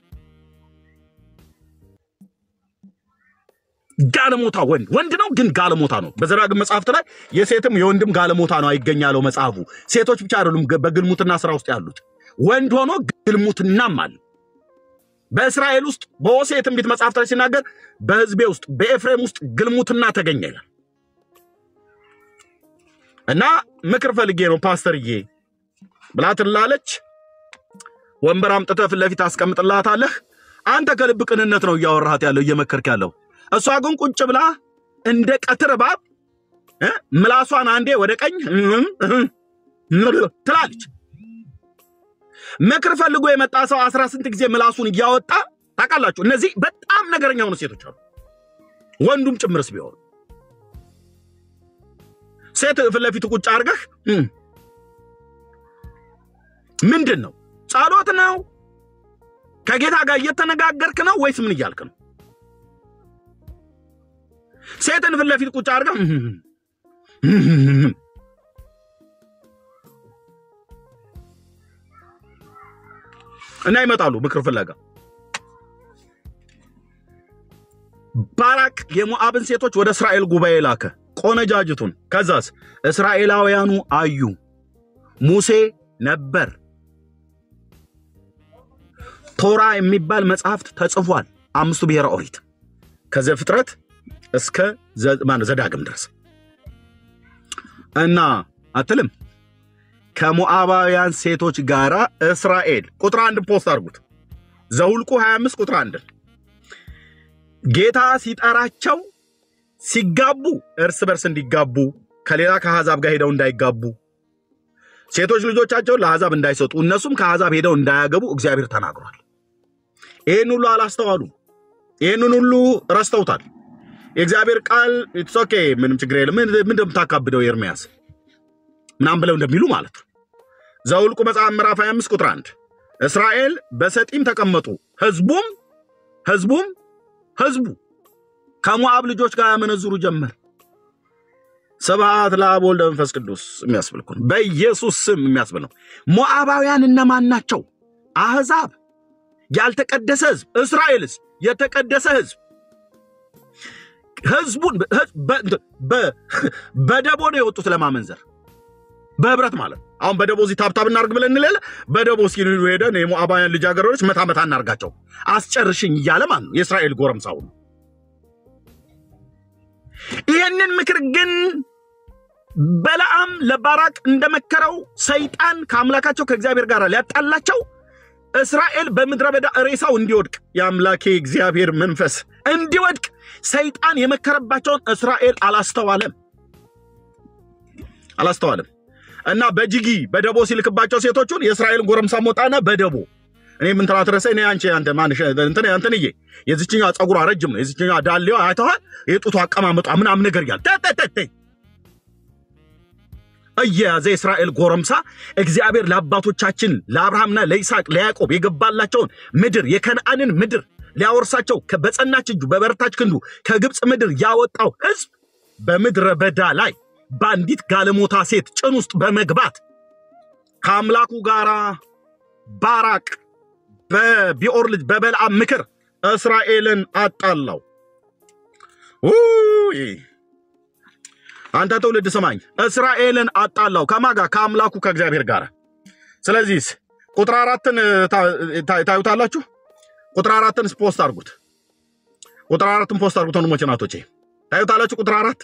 ጋለሞታ ወንድ ወንድ ነው ግን ጋለሞታ ነው። በዘዳግም መጽሐፍት ላይ የሴትም የወንድም ጋለሞታ ነው አይገኛለው መጽሐፉ። ሴቶች ብቻ አይደሉም በግልሙትና ስራ ውስጥ ያሉት፣ ወንድ ሆኖ ግልሙትናም አለ። በእስራኤል ውስጥ በሆሴዕ ትንቢት መጽሐፍት ላይ ሲናገር በሕዝቤ ውስጥ በኤፍሬም ውስጥ ግልሙትና ተገኘ ይላል። እና ምክር ፈልጌ ነው ፓስተርዬ ብላ ትላለች። ወንበር አምጥተህ ፊት ለፊት አስቀምጥላታለህ። አንተ ከልብ ቅንነት ነው እያወራሃት ያለው እየመከርክ ያለው። እሷ ግን ቁጭ ብላ እንደ ቀትር እባብ ምላሷን አንዴ ወደ ቀኝ ትላለች። ምክር ፈልጎ የመጣ ሰው አስራ ስንት ጊዜ ምላሱን እያወጣ ታውቃላችሁ። እነዚህ በጣም ነገረኛ የሆኑ ሴቶች አሉ፣ ወንዱም ጭምርስ ቢሆን ሴት ፊት ለፊት ቁጭ አድርገህ ምንድን ነው ጸሎት ነው ከጌታ ጋር እየተነጋገርክ ነው ወይስ ምን እያልክ ነው? ሴትን ፊት ለፊት ቁጭ አድርገህ እና ይመጣሉ ምክር ፍለጋ። ባራቅ የሞዓብን ሴቶች ወደ እስራኤል ጉባኤ ላከ፣ ቆነጃጅቱን። ከዛስ እስራኤላውያኑ አዩ፣ ሙሴ ነበር። ቶራ የሚባል መጽሐፍት ተጽፏል። አምስቱ ብሔረ ኦሪት ከዘፍጥረት እስከ ዘዳግም ድረስ እና አትልም ከሞዓባውያን ሴቶች ጋር እስራኤል ቁጥር አንድ ፖስት አድርጉት። ዘውልቁ 25 ቁጥር አንድ ጌታ ሲጠራቸው ሲጋቡ እርስ በርስ እንዲጋቡ ከሌላ ከአሕዛብ ጋር ሄደው እንዳይጋቡ ሴቶች ልጆቻቸውን ለአሕዛብ እንዳይሰጡ እነሱም ከአሕዛብ ሄደው እንዳያገቡ እግዚአብሔር ተናግሯል። ይህን ሁሉ አላስተዋሉ። ይህንን ሁሉ ረስተውታል። የእግዚአብሔር ቃል ኢትስ ኦኬ ምንም ችግር የለም ምን እንደምታካብደው ኤርምያስ ምናምን ብለው እንደሚሉ ማለት ነው። ዘውልቁ መጽሐፍ ምዕራፍ 25 ቁጥር 1 እስራኤል በሰጢም ተቀመጡ፣ ህዝቡም ህዝቡም ህዝቡ ከሞዓብ ልጆች ጋር ያመነዝሩ ጀመር። ስብሐት ለአብ ወልድ መንፈስ ቅዱስ የሚያስብል እኮ ነው። በኢየሱስ ስም የሚያስብል ነው። ሞዓባውያን እነማን ናቸው? አሕዛብ፣ ያልተቀደሰ ህዝብ። እስራኤልስ የተቀደሰ ህዝብ። ህዝቡን በደቦ ነው የወጡት ለማመንዘር በህብረት ማለት ነው። አሁን በደቦ እዚህ ታብታብ እናርግ ብለን እንለለ በደቦ እስኪ ሄደን የሞዓባውያን ልጃገረዶች መታ መታ እናርጋቸው አስጨርሽኝ እያለ ማለት ነው የእስራኤል ጎረምሳው ነው። ይህንን ምክር ግን በለዓም ለባራቅ እንደመከረው ሰይጣን ከአምላካቸው ከእግዚአብሔር ጋር ሊያጣላቸው እስራኤል በምድረ በዳ ሬሳው እንዲወድቅ የአምላኬ እግዚአብሔር መንፈስ እንዲወድቅ ሰይጣን የመከረባቸውን እስራኤል አላስተዋለም አላስተዋለም እና በጅጊ በደቦ ሲልክባቸው ሴቶቹን የእስራኤልን ጎረምሳ ሞጣና በደቦ እኔ ምን ትላት ረሰ እኔ አንቺ አንተ ማንሽ እንትን እንትንዬ የዚችኛ ጸጉሯ ረጅም ነው የዚችኛ ዳሌዋ አይተዋል የጡቷ አቀማመጧ ምናምን ነገር እያለ ተተተተ እየያዘ የእስራኤል ጎረምሳ እግዚአብሔር ለአባቶቻችን ለአብርሃምና ለይስሐቅ ለያዕቆብ የገባላቸውን ምድር የከነአንን ምድር ሊያወርሳቸው በጸናች እጁ በበረታች ክንዱ ከግብፅ ምድር ያወጣው ሕዝብ በምድረ በዳ ላይ በአንዲት ጋለሞታ ሴት ጭን ውስጥ በመግባት ከአምላኩ ጋር ባራቅ በቢኦር ልጅ በበልዓም ምክር እስራኤልን አጣላው። አንተ ትውልድ ስማኝ፣ እስራኤልን አጣላው ከማጋ ከአምላኩ ከእግዚአብሔር ጋር። ስለዚህ ቁጥር አራትን ታዩታላችሁ። ቁጥር አራትን ፖስት አድርጉት። ቁጥር አራትን ፖስት አድርጉት ወንድሞቼ ናቶቼ፣ ታዩታላችሁ። ቁጥር አራት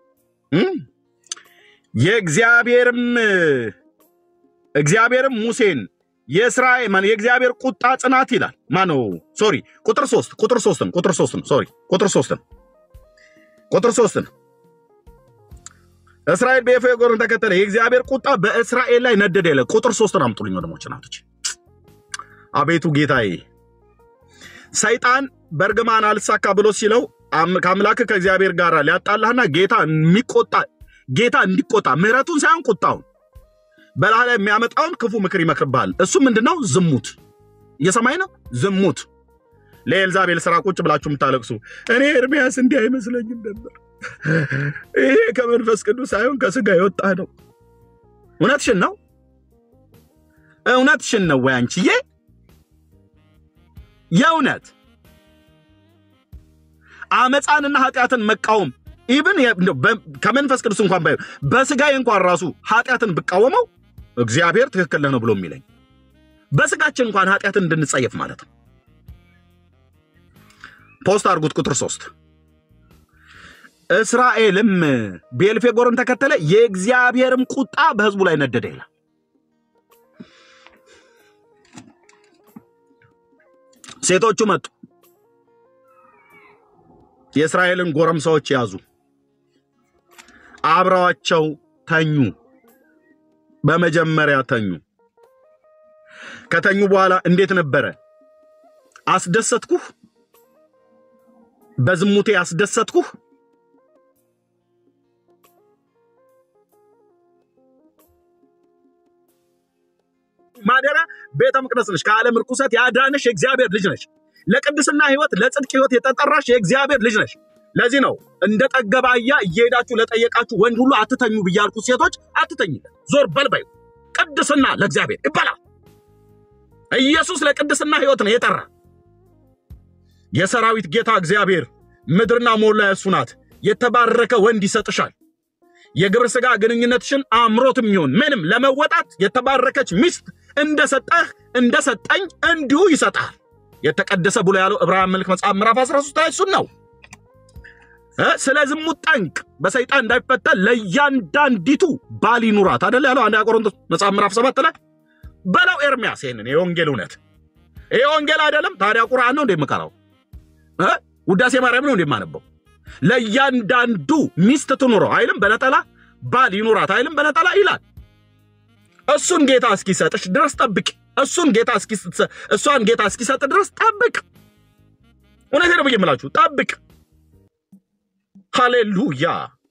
የእግዚአብሔርም እግዚአብሔርም ሙሴን የእስራኤል ማን የእግዚአብሔር ቁጣ ጽናት ይላል። ማነው? ሶሪ ቁጥር ሶስት ቁጥር ሶስትን ቁጥር ሶስትን ሶሪ ቁጥር ሶስትን ቁጥር ሶስትን እስራኤል ብዔልዜቡልን ተከተለ፣ የእግዚአብሔር ቁጣ በእስራኤል ላይ ነደደ ይላል። ቁጥር ሶስትን አምጡልኝ ወንድሞች እናቶች። አቤቱ ጌታዬ ሰይጣን በእርግማን አልሳካ ብሎ ሲለው ከአምላክ ከእግዚአብሔር ጋር ሊያጣላህና ጌታ የሚቆጣ ጌታ እንዲቆጣ ምሕረቱን ሳይሆን ቁጣውን በላህ ላይ የሚያመጣውን ክፉ ምክር ይመክርብሃል። እሱ ምንድነው? ዝሙት። እየሰማኝ ነው? ዝሙት። ለኤልዛቤል ስራ ቁጭ ብላችሁ የምታለቅሱ እኔ ኤርሚያስ እንዲህ አይመስለኝም ነበር። ይሄ ከመንፈስ ቅዱስ ሳይሆን ከስጋ የወጣ ነው። እውነትሽን ነው። እውነትሽን ነው ወይ አንቺዬ? የእውነት አመፃንና ኃጢአትን መቃወም ኢብን ከመንፈስ ቅዱስ እንኳን ባይሆን በስጋዬ እንኳን ራሱ ኃጢአትን ብቃወመው እግዚአብሔር ትክክል ነው ብሎ የሚለኝ በስጋችን እንኳን ኃጢአትን እንድንጸየፍ ማለት ነው። ፖስት አድርጉት። ቁጥር ሶስት እስራኤልም ብዔልዜቡልን ተከተለ፣ የእግዚአብሔርም ቁጣ በሕዝቡ ላይ ነደደ ይላል። ሴቶቹ መጡ፣ የእስራኤልን ጎረምሳዎች ያዙ፣ አብረዋቸው ተኙ። በመጀመሪያ ተኙ። ከተኙ በኋላ እንዴት ነበረ? አስደሰትኩህ፣ በዝሙቴ አስደሰትኩህ። ማደሪያ ቤተ መቅደስ ነች። ከዓለም ርኩሰት ያዳነሽ የእግዚአብሔር ልጅ ነች። ለቅድስና ሕይወት ለጽድቅ ሕይወት የተጠራሽ የእግዚአብሔር ልጅ ነች። ለዚህ ነው እንደ ጠገበ አህያ እየሄዳችሁ ለጠየቃችሁ ወንድ ሁሉ አትተኙ ብያልኩት፣ ሴቶች አትተኝለት፣ ዞር በልበዩ። ቅድስና ለእግዚአብሔር ይባላል። ኢየሱስ ለቅድስና ሕይወት ነው የጠራ። የሰራዊት ጌታ እግዚአብሔር ምድርና ሞላ እሱ ናት። የተባረከ ወንድ ይሰጥሻል። የግብረ ሥጋ ግንኙነትሽን አምሮት የሚሆን ምንም ለመወጣት የተባረከች ሚስት እንደሰጠህ እንደሰጠኝ እንዲሁ ይሰጣል። የተቀደሰ ብሎ ያለው ዕብራውያን መልክ መጽሐፍ ምዕራፍ 13 ላይ እሱን ነው። ስለ ዝሙት ጠንቅ በሰይጣን እንዳይፈተን ለእያንዳንዲቱ ባል ይኑራት አደለ ያለው አንደኛ ቆሮንቶስ መጽሐፍ ምዕራፍ 7 ላይ በለው ኤርሚያስ። ይህንን የወንጌል እውነት ይሄ ወንጌል አይደለም ታዲያ ቁርአን ነው እንደምቀራው ውዳሴ ማርያም ነው እንደማነበው ለእያንዳንዱ ሚስት ትኑረው አይልም በነጠላ ባል ይኑራት አይልም በነጠላ ይላል። እሱን ጌታ እስኪሰጥሽ ድረስ ጠብቅ። እሱን ጌታ እሷን ጌታ እስኪሰጥ ድረስ ጠብቅ። እውነቴን ነው ብዬ የምላችሁ ጠብቅ። ሃሌሉያ!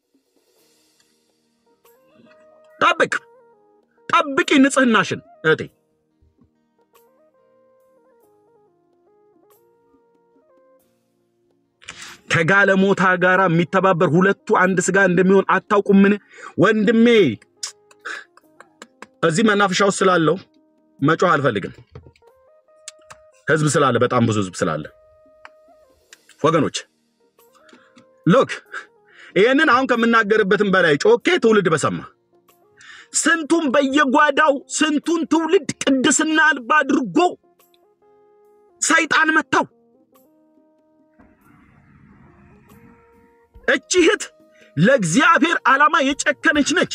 ጠብቅ፣ ጠብቂ ንጽህናሽን እህቴ። ከጋለሞታ ጋር የሚተባበር ሁለቱ አንድ ስጋ እንደሚሆን አታውቁምን? ወንድሜ እዚህ መናፈሻ ውስጥ ስላለው መጮህ አልፈልግም። ህዝብ ስላለ፣ በጣም ብዙ ህዝብ ስላለ ወገኖች ሎክ ይህንን አሁን ከምናገርበትም በላይ ጮኬ ትውልድ በሰማ ስንቱን በየጓዳው ስንቱን ትውልድ ቅድስና አልባ አድርጎ ሰይጣን መታው። እቺ እህት ለእግዚአብሔር ዓላማ የጨከነች ነች።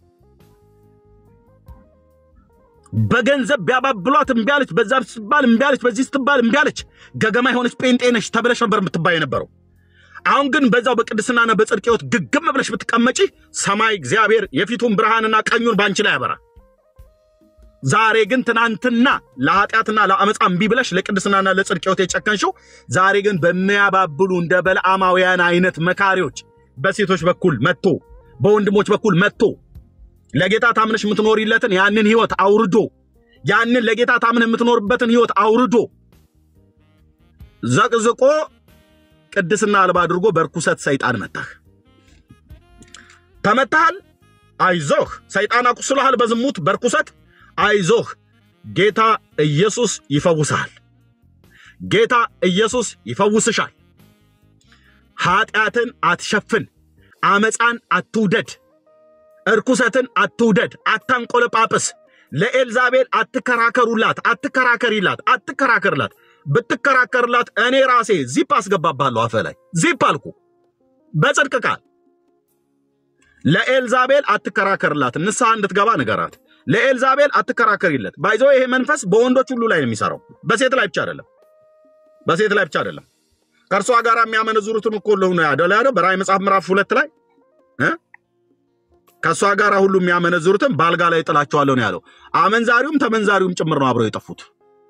በገንዘብ ቢያባብሏት እምቢ አለች። በዛ ስትባል እምቢ አለች። በዚህ ስትባል እምቢ አለች። ገገማ የሆነች ጴንጤ ነች ተብለሽ ነበር የምትባይ የነበረው። አሁን ግን በዛው በቅድስናና በጽድቅ ሕይወት ግግም ብለሽ ብትቀመጪ ሰማይ እግዚአብሔር የፊቱን ብርሃንና ቀኙን በአንቺ ላይ ያበራ። ዛሬ ግን ትናንትና ለኃጢአትና ለአመፃ እምቢ ብለሽ ለቅድስናና ለጽድቅ ሕይወት የጨከንሽው ዛሬ ግን በሚያባብሉ እንደ በለዓማውያን አይነት መካሪዎች በሴቶች በኩል መጥቶ በወንድሞች በኩል መጥቶ ለጌታ ታምነሽ የምትኖሪለትን ያንን ሕይወት አውርዶ ያንን ለጌታ ታምነህ የምትኖርበትን ሕይወት አውርዶ ዘቅዝቆ ቅድስና አልባ አድርጎ በርኩሰት ሰይጣን መታህ። ተመታሃል። አይዞህ። ሰይጣን አቁስሎሃል በዝሙት በርኩሰት። አይዞህ። ጌታ ኢየሱስ ይፈውስሃል። ጌታ ኢየሱስ ይፈውስሻል። ኃጢአትን አትሸፍን። አመፃን አትውደድ። እርኩሰትን አትውደድ። አታንቆለጳጵስ። ለኤልዛቤል አትከራከሩላት፣ አትከራከሪላት፣ አትከራከርላት። ብትከራከርላት እኔ ራሴ ዚፕ አስገባባለሁ አፈ ላይ ዚፕ አልኩ። በጽድቅ ቃል ለኤልዛቤል አትከራከርላት፣ ንስሐ እንድትገባ ንገራት። ለኤልዛቤል አትከራከሪለት። ባይዞ ይሄ መንፈስ በወንዶች ሁሉ ላይ ነው የሚሰራው፣ በሴት ላይ ብቻ አይደለም። በሴት ላይ ብቻ አይደለም። ከእርሷ ጋር የሚያመነዝሩትን እኮ ለሆነ ያደለ ያለ በራእይ መጽሐፍ ምዕራፍ ሁለት ላይ ከእሷ ጋር ሁሉ የሚያመነዝሩትን በአልጋ ላይ ጥላቸዋለሁ ነው ያለው። አመንዛሪውም ተመንዛሪውም ጭምር ነው አብረው የጠፉት።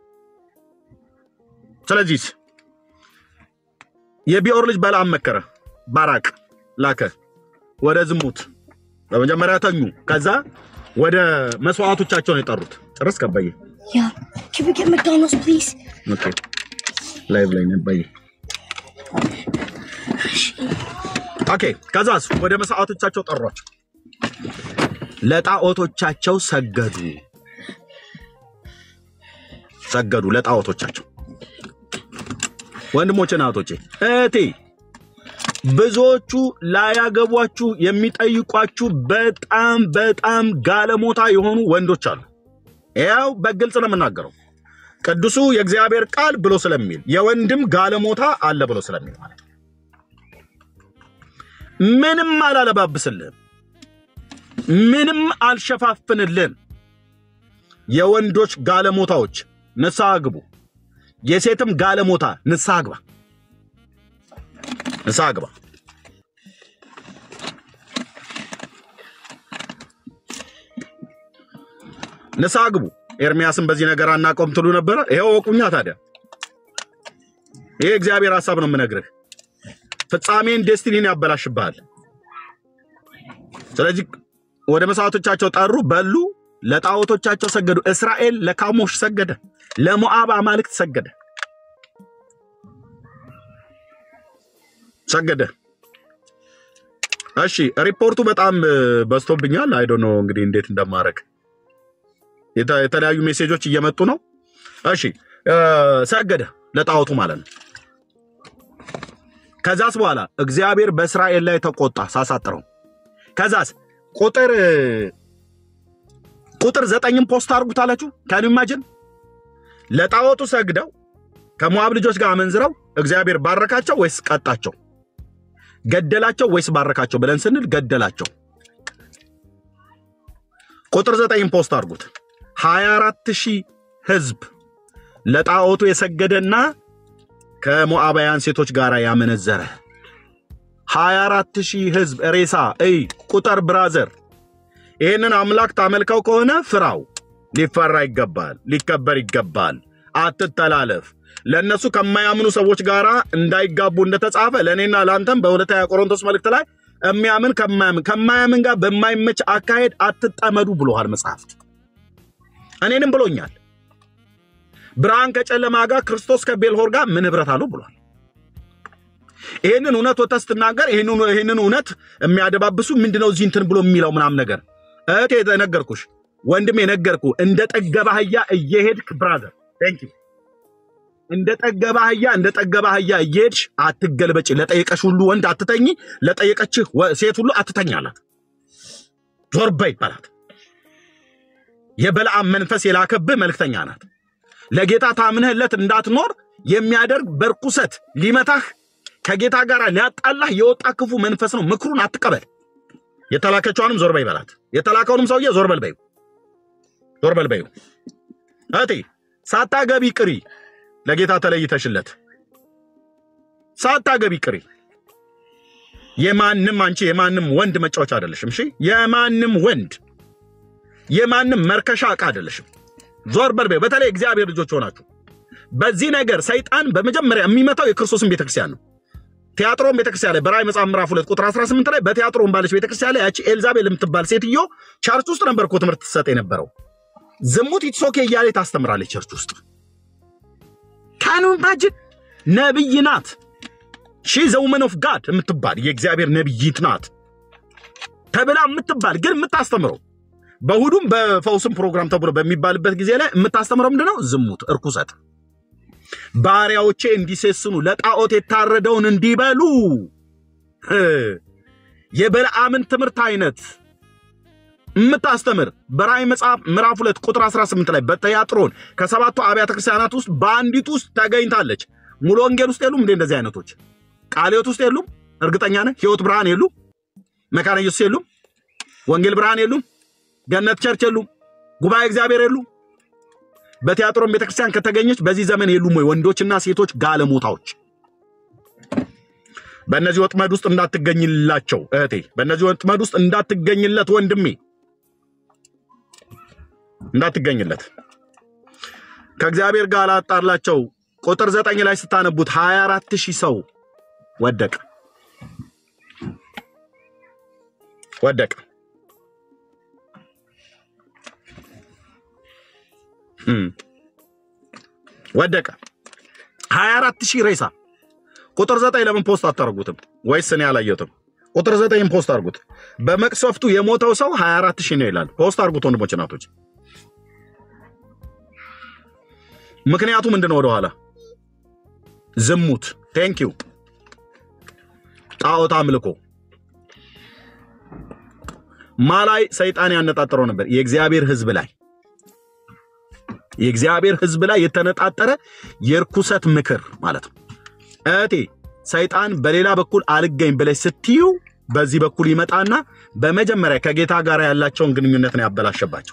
ስለዚህ የቢኦር ልጅ በለዓም መከረ፣ ባራቅ ላከ ወደ ዝሙት። በመጀመሪያ ተኙ፣ ከዛ ወደ መስዋዕቶቻቸው ነው የጠሩት። ጨረስ ከበየ Yeah. Can we get McDonald's, please? ኦኬ፣ ላይቭ ላይ ነበየ። ኦኬ፣ ከዛስ ወደ መስዋዕቶቻቸው ጠሯቸው፣ ለጣዖቶቻቸው ሰገዱ። ሰገዱ ለጣዖቶቻቸው። ወንድሞቼና እህቶቼ እህቴ ብዙዎቹ ላያገቧችሁ የሚጠይቋችሁ በጣም በጣም ጋለሞታ የሆኑ ወንዶች አሉ። ያው በግልጽ ነው የምናገረው። ቅዱሱ የእግዚአብሔር ቃል ብሎ ስለሚል የወንድም ጋለሞታ አለ ብሎ ስለሚል ማለት ነው። ምንም አላለባብስልህም፣ ምንም አልሸፋፍንልህም። የወንዶች ጋለሞታዎች ንስሐ ግቡ። የሴትም ጋለሞታ ንስሐ ግባ፣ ንስሐ ግባ። ንስሐ ግቡ። ኤርሚያስን በዚህ ነገር አናቆም ትሉ ነበረ። ይኸው ወቁኛ። ታዲያ ይሄ እግዚአብሔር ሐሳብ ነው የምነግርህ። ፍጻሜን ዴስቲኒን ያበላሽብሃል። ስለዚህ ወደ መስዋዕቶቻቸው ጠሩ፣ በሉ፣ ለጣዖቶቻቸው ሰገዱ። እስራኤል ለካሞሽ ሰገደ፣ ለሞዓብ አማልክት ሰገደ ሰገደ። እሺ ሪፖርቱ በጣም በዝቶብኛል። አይዶ ነው እንግዲህ እንዴት እንደማድረግ የተ- የተለያዩ ሜሴጆች እየመጡ ነው። እሺ እ፣ ሰገደ ለጣዖቱ ማለት ነው። ከዛስ በኋላ እግዚአብሔር በእስራኤል ላይ ተቆጣ ሳሳጥረው። ከዛስ ቁጥር ቁጥር ዘጠኝም ፖስት አድርጉት አላችሁ። ካን ኢማጅን ለጣዖቱ ሰግደው ከሞዓብ ልጆች ጋር አመንዝረው እግዚአብሔር ባረካቸው ወይስ ቀጣቸው? ገደላቸው ወይስ ባረካቸው ብለን ስንል ገደላቸው። ቁጥር ዘጠኝም ፖስት አድርጉት። ሀያ አራት ሺህ ህዝብ ለጣዖቱ የሰገደና ከሞዓባውያን ሴቶች ጋር ያመነዘረ ሀያ አራት ሺህ ህዝብ ሬሳ እይ ቁጥር ብራዘር ይህንን አምላክ ታመልከው ከሆነ ፍራው። ሊፈራ ይገባል፣ ሊከበር ይገባል። አትተላለፍ። ለእነሱ ከማያምኑ ሰዎች ጋር እንዳይጋቡ እንደተጻፈ ለእኔና ለአንተም በሁለተኛ ቆሮንቶስ መልእክት ላይ የሚያምን ከማያምን ከማያምን ጋር በማይመች አካሄድ አትጠመዱ ብሎሃል መጽሐፍት። እኔንም ብሎኛል። ብርሃን ከጨለማ ጋር ክርስቶስ ከቤልሆር ጋር ምን ህብረት አለው ብሏል። ይህንን እውነት ወጥተህ ስትናገር ይህንን ይህንን እውነት የሚያደባብሱ ምንድነው እዚህ እንትን ብሎ የሚለው ምናምን ነገር እህቴ ነገርኩሽ፣ ወንድም የነገርኩ እንደ ጠገበ አህያ እየሄድክ ብራዘር ቴንክ ዩ እንደ ጠገበ አህያ እንደ ጠገበ አህያ እየሄድሽ አትገልበጭ። ለጠየቀሽ ሁሉ ወንድ አትተኝ፣ ለጠየቀችህ ወ- ሴት ሁሉ አትተኝ አላት። ዞር በይ ይባላት። የበለዓም መንፈስ የላከብህ መልእክተኛ ናት። ለጌታ ታምነህለት እንዳትኖር የሚያደርግ በርኩሰት ሊመታህ ከጌታ ጋር ሊያጣላህ የወጣ ክፉ መንፈስ ነው። ምክሩን አትቀበል። የተላከችዋንም ዞር በይ በላት። የተላከውንም ሰውዬ ዞር በል በይው፣ ዞር በል በይው። እህቴ ሳታገቢ ቅሪ፣ ለጌታ ተለይተሽለት ሳታገቢ ቅሪ። የማንም አንቺ የማንም ወንድ መጫወቻ አይደለሽም። እሺ፣ የማንም ወንድ የማንም መርከሻ ዕቃ አይደለሽም። ዞር በል በይው። በተለይ እግዚአብሔር ልጆች ሆናችሁ በዚህ ነገር ሰይጣን በመጀመሪያ የሚመታው የክርስቶስን ቤተክርስቲያን ነው። ቲያጥሮን ቤተክርስቲያን ላይ በራእይ መጽሐፍ ምዕራፍ ሁለት ቁጥር 18 ላይ በቲያጥሮን ባለች ቤተክርስቲያን ላይ ያቺ ኤልዛቤል የምትባል ሴትዮ ቸርች ውስጥ ነበር እኮ ትምህርት ትሰጥ የነበረው። ዝሙት ኢትሶኬ እያለ ታስተምራለች ቸርች ውስጥ። ካኑ ኢማጂን ነብይ ናት። ሺ ዘ ውመን ኦፍ ጋድ የምትባል የእግዚአብሔር ነብይት ናት ተብላ የምትባል ግን የምታስተምረው በእሑዱም በፈውስም ፕሮግራም ተብሎ በሚባልበት ጊዜ ላይ የምታስተምረው ምንድነው? ዝሙት፣ እርኩሰት ባሪያዎቼ እንዲሴስኑ ለጣዖት የታረደውን እንዲበሉ እ የበለዓምን ትምህርት አይነት የምታስተምር በራእይ መጽሐፍ ምዕራፍ ሁለት ቁጥር 18 ላይ በትያጥሮን ከሰባቱ አብያተ ክርስቲያናት ውስጥ በአንዲት ውስጥ ተገኝታለች። ሙሉ ወንጌል ውስጥ የሉም እንዴ? እንደዚህ አይነቶች ቃለ ሕይወት ውስጥ የሉም? እርግጠኛ ነህ? ሕይወት ብርሃን የሉም? መካነ ኢየሱስ የሉም? ወንጌል ብርሃን የሉም? ገነት ቸርች የሉም? ጉባኤ እግዚአብሔር የሉም? በቲያጥሮን ቤተክርስቲያን ከተገኘች በዚህ ዘመን የሉም ወይ ወንዶችና ሴቶች ጋለሞታዎች? በእነዚህ ወጥመድ ውስጥ እንዳትገኝላቸው እህቴ፣ በእነዚህ ወጥመድ ውስጥ እንዳትገኝለት ወንድሜ፣ እንዳትገኝለት ከእግዚአብሔር ጋር ላጣላቸው። ቁጥር ዘጠኝ ላይ ስታነቡት ሀያ አራት ሺህ ሰው ወደቀ ወደቀ። እም፣ ወደቀ ሀያ አራት ሺህ ሬሳ። ቁጥር ዘጠኝ ለምን ፖስት አታደርጉትም? ወይስ እኔ አላየሁትም? ቁጥር ዘጠኝ ፖስት አድርጉት። በመቅሰፍቱ የሞተው ሰው ሀያ አራት ሺህ ነው ይላል። ፖስት አድርጉት ወንድሞች እናቶች። ምክንያቱ ምንድን ነው? ወደኋላ ዝሙት፣ ቴንኪዩ ጣዖት አምልኮ ማ ላይ ሰይጣን ያነጣጠረው ነበር? የእግዚአብሔር ሕዝብ ላይ የእግዚአብሔር ሕዝብ ላይ የተነጣጠረ የርኩሰት ምክር ማለት ነው። እህቴ ሰይጣን በሌላ በኩል አልገኝ ብለሽ ስትዩ በዚህ በኩል ይመጣና በመጀመሪያ ከጌታ ጋር ያላቸውን ግንኙነት ነው ያበላሸባቸው።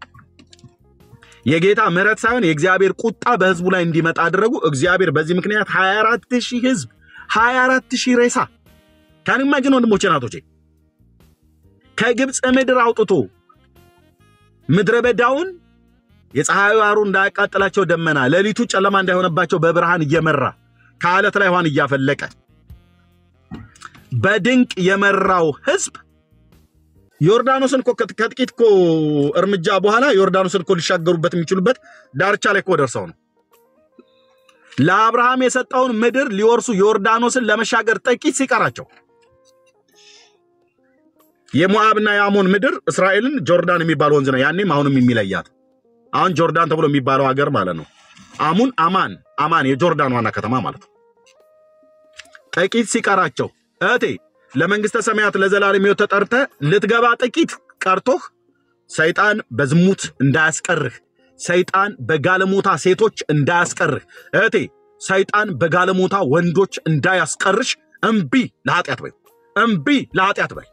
የጌታ ምሕረት ሳይሆን የእግዚአብሔር ቁጣ በሕዝቡ ላይ እንዲመጣ አደረጉ። እግዚአብሔር በዚህ ምክንያት 24 ሺህ ሕዝብ 24 ሺህ ሬሳ ከንማጅን ወንድሞቼ ናቶቼ ከግብፅ ምድር አውጥቶ ምድረ በዳውን የፀሐዩ ሐሩር እንዳያቃጥላቸው ደመና ሌሊቱ ጨለማ እንዳይሆነባቸው በብርሃን እየመራ ከዓለት ላይ ውሃን እያፈለቀ በድንቅ የመራው ህዝብ ዮርዳኖስን እኮ ከጥ- ከጥቂት እኮ እርምጃ በኋላ ዮርዳኖስን እኮ ሊሻገሩበት የሚችሉበት ዳርቻ ላይ እኮ ደርሰው ነው። ለአብርሃም የሰጠውን ምድር ሊወርሱ ዮርዳኖስን ለመሻገር ጥቂት ሲቀራቸው የሞዓብና የአሞን ምድር እስራኤልን ጆርዳን የሚባል ወንዝ ነው ያኔም አሁንም የሚለያት አሁን ጆርዳን ተብሎ የሚባለው ሀገር ማለት ነው። አሙን አማን አማን የጆርዳን ዋና ከተማ ማለት ነው። ጥቂት ሲቀራቸው እህቴ ለመንግስተ ሰማያት ለዘላለም ሕይወት ተጠርተ ልትገባ ጥቂት ቀርቶህ ሰይጣን በዝሙት እንዳያስቀርህ፣ ሰይጣን በጋለሞታ ሴቶች እንዳያስቀርህ፣ እህቴ ሰይጣን በጋለሞታ ወንዶች እንዳያስቀርሽ እምቢ ለኃጢአት በይ፣ እምቢ ለኃጢአት በይ።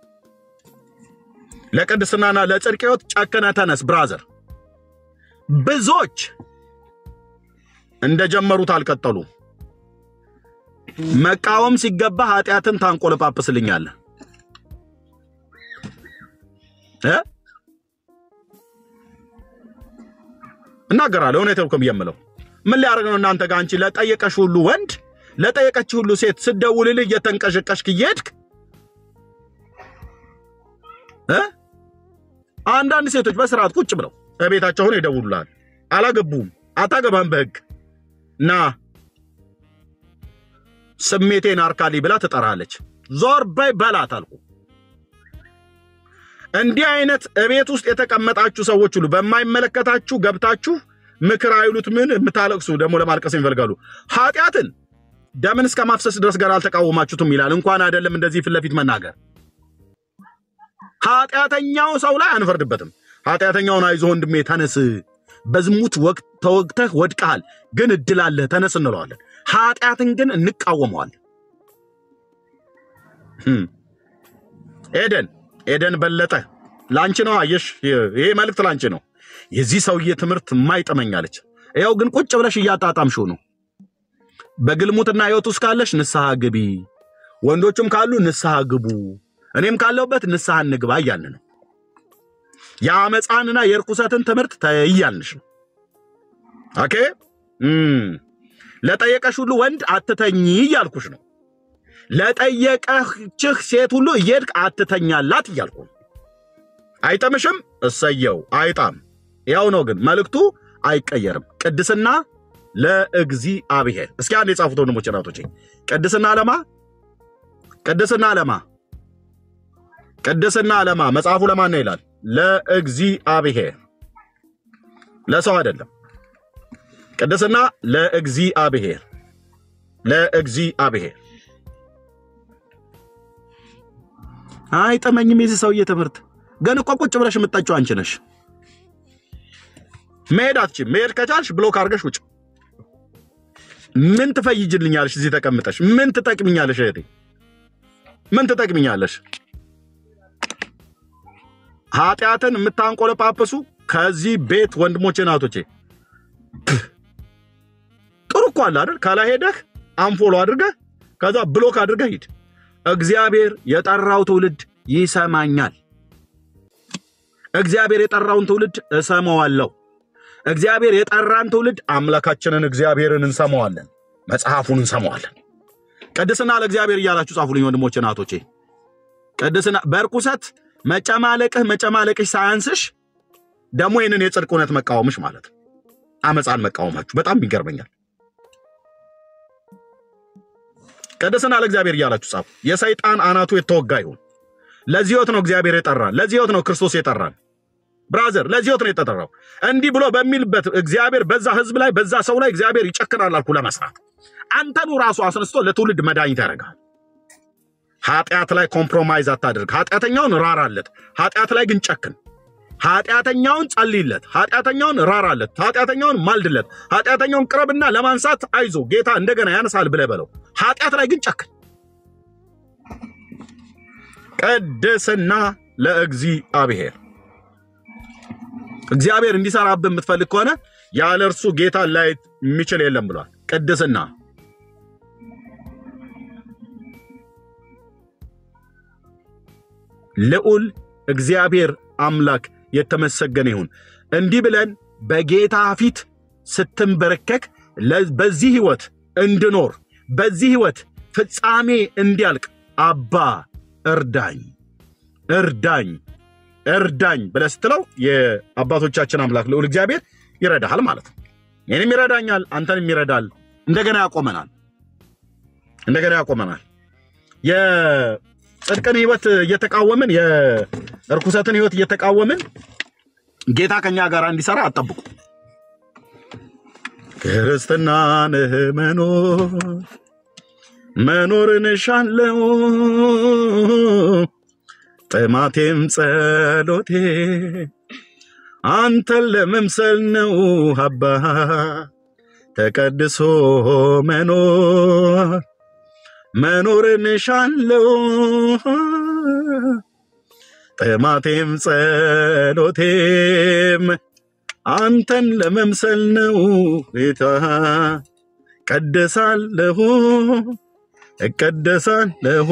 ለቅድስናና ለጽድቅ ሕይወት ጨክነ ተነስ ብራዘር። ብዙዎች እንደጀመሩት አልቀጠሉ። መቃወም ሲገባ ኃጢአትን ታንቆለጳጵስልኛለህ እ እናገራለሁ እውነት ነው የምለው። ምን ሊያደርግ ነው እናንተ ጋር አንቺ ለጠየቀሽ ሁሉ ወንድ ለጠየቀች ሁሉ ሴት ስደውልልህ እየተንቀሸቀሽክ እየሄድክ እ አንዳንድ ሴቶች በስርዓት ቁጭ ብለው በቤታቸው ሆነው ይደውሉልሃል። አላገቡም፣ አታገባም በህግ ና ስሜቴን አርካሊ ብላ ትጠራለች። ዞር በይ በላት አልኩ። እንዲህ አይነት እቤት ውስጥ የተቀመጣችሁ ሰዎች ሁሉ በማይመለከታችሁ ገብታችሁ ምክር አይሉት ምን የምታለቅሱ ደግሞ ለማልቀስ ይፈልጋሉ። ኃጢአትን ደምን እስከ ማፍሰስ ድረስ ገና አልተቃወማችሁትም ይላል። እንኳን አይደለም እንደዚህ ፊት ለፊት መናገር። ኃጢአተኛው ሰው ላይ አንፈርድበትም። ኃጢአተኛውን አይዞ ወንድሜ ተነስ፣ በዝሙት ወቅት ተወግተህ ወድቀሃል፣ ግን እድል አለህ ተነስ እንለዋለን። ኃጢአትን ግን እንቃወመዋለን። ህም። ኤደን ኤደን በለጠ ላንቺ ነው። አየሽ፣ ይሄ መልእክት ላንቺ ነው። የዚህ ሰውዬ ትምህርት የማይጠመኛለች። ይኸው ግን ቁጭ ብለሽ እያጣጣምሽው ነው። በግልሙትና ህይወት ውስጥ ካለሽ ንስሐ ግቢ፣ ወንዶችም ካሉ ንስሐ ግቡ፣ እኔም ካለሁበት ንስሐ እንግባ እያልን ነው። የአመፃንና የርኩሰትን ትምህርት ተይያልንሽ ነው። ኦኬ እም። ለጠየቀሽ ሁሉ ወንድ አትተኝ እያልኩሽ ነው። ለጠየቀችህ ሴት ሁሉ እየሄድክ አትተኛላት እያልኩ ነው። አይጠምሽም? እሰየው አይጣም። ያው ነው ግን መልእክቱ አይቀየርም። ቅድስና ለእግዚአብሔር። እስኪ አንድ የጻፉት ወንድሞች እናቶቼ፣ ቅድስና ለማ ቅድስና ለማ ቅድስና ለማ መጽሐፉ ለማን ነው ይላል? ለእግዚአብሔር፣ ለሰው አይደለም። ቅድስና ለእግዚአብሔር ለእግዚአብሔር። አይጠመኝም የዚህ ሰውዬ ትምህርት። ግን እኮ ቁጭ ብለሽ የምጠጪው አንቺ ነሽ። መሄድ አትችይም። መሄድ ከቻልሽ ብሎክ አድርገሽ ውጭ። ምን ትፈይጅልኛለሽ? እዚህ ተቀምጠሽ ምን ትጠቅምኛለሽ? እህቴ ምን ትጠቅምኛለሽ? ኃጢአትን የምታንቆለጳጵሱ ከዚህ ቤት ወንድሞቼ ናቶቼ ጥሩ እኮ አለ አይደል? ከላይ ሄደህ አንፎሎ አድርገህ ከዛ ብሎክ አድርገህ ሂድ። እግዚአብሔር የጠራው ትውልድ ይሰማኛል። እግዚአብሔር የጠራውን ትውልድ እሰማዋለሁ። እግዚአብሔር የጠራን ትውልድ አምላካችንን እግዚአብሔርን እንሰማዋለን፣ መጽሐፉን እንሰማዋለን። ቅድስና ለእግዚአብሔር እያላችሁ ጻፉልኝ ወንድሞቼ ናቶቼ። ቅድስና በርኩሰት መጨማለቅህ መጨማለቅሽ ሳያንስሽ ደግሞ ይህንን የጽድቅ እውነት መቃወምሽ ማለት ነው። አመፃን መቃወማችሁ በጣም ይገርመኛል። ቅድስና ለእግዚአብሔር እያላችሁ ጻፉ። የሰይጣን አናቱ የተወጋ ይሁን። ለዚህ ሕይወት ነው እግዚአብሔር የጠራን። ለዚህ ሕይወት ነው ክርስቶስ የጠራን። ብራዘር ለዚህ ሕይወት ነው የተጠራው። እንዲህ ብሎ በሚልበት እግዚአብሔር በዛ ህዝብ ላይ በዛ ሰው ላይ እግዚአብሔር ይጨክናል አልኩ ለመስራት አንተኑ ራሱ አስነስቶ ለትውልድ መድኃኒት ያደርጋል። ኃጢአት ላይ ኮምፕሮማይዝ አታድርግ። ኃጢአተኛውን ራራለት፣ ኃጢአት ላይ ግን ጨክን። ኃጢአተኛውን ጸልይለት፣ ኃጢአተኛውን ራራለት፣ ኃጢአተኛውን ማልድለት፣ ኃጢአተኛውን ቅረብና ለማንሳት አይዞ ጌታ እንደገና ያነሳል ብለህ በለው። ኃጢአት ላይ ግን ጨክን። ቅድስና ለእግዚአብሔር። እግዚአብሔር እንዲሰራብህ የምትፈልግ ከሆነ ያለ እርሱ ጌታ ላይ የሚችል የለም ብሏል። ቅድስና ልዑል እግዚአብሔር አምላክ የተመሰገነ ይሁን። እንዲህ ብለን በጌታ ፊት ስትንበረከክ ለ- በዚህ ህይወት እንድኖር በዚህ ህይወት ፍጻሜ እንዲያልቅ አባ እርዳኝ እርዳኝ እርዳኝ ብለህ ስትለው የአባቶቻችን አምላክ ልዑል እግዚአብሔር ይረዳሃል ማለት ነው። ይህንም ይረዳኛል፣ አንተንም ይረዳል። እንደገና ያቆመናል፣ እንደገና ያቆመናል። የጽድቅን ህይወት እየተቃወምን የእርኩሰትን ህይወት እየተቃወምን ጌታ ከኛ ጋር እንዲሰራ አጠብቁ። ክርስትናን መኖር መኖርን እሻለው ጥማቴም ጸሎቴ አንተን ለመምሰል ነው አባ ተቀድሶ መኖር መኖርን እሻለው ጥማቴም ጸሎቴም አንተን ለመምሰል ነው ጌታ ቀደሳለሁ እቀደሳለሁ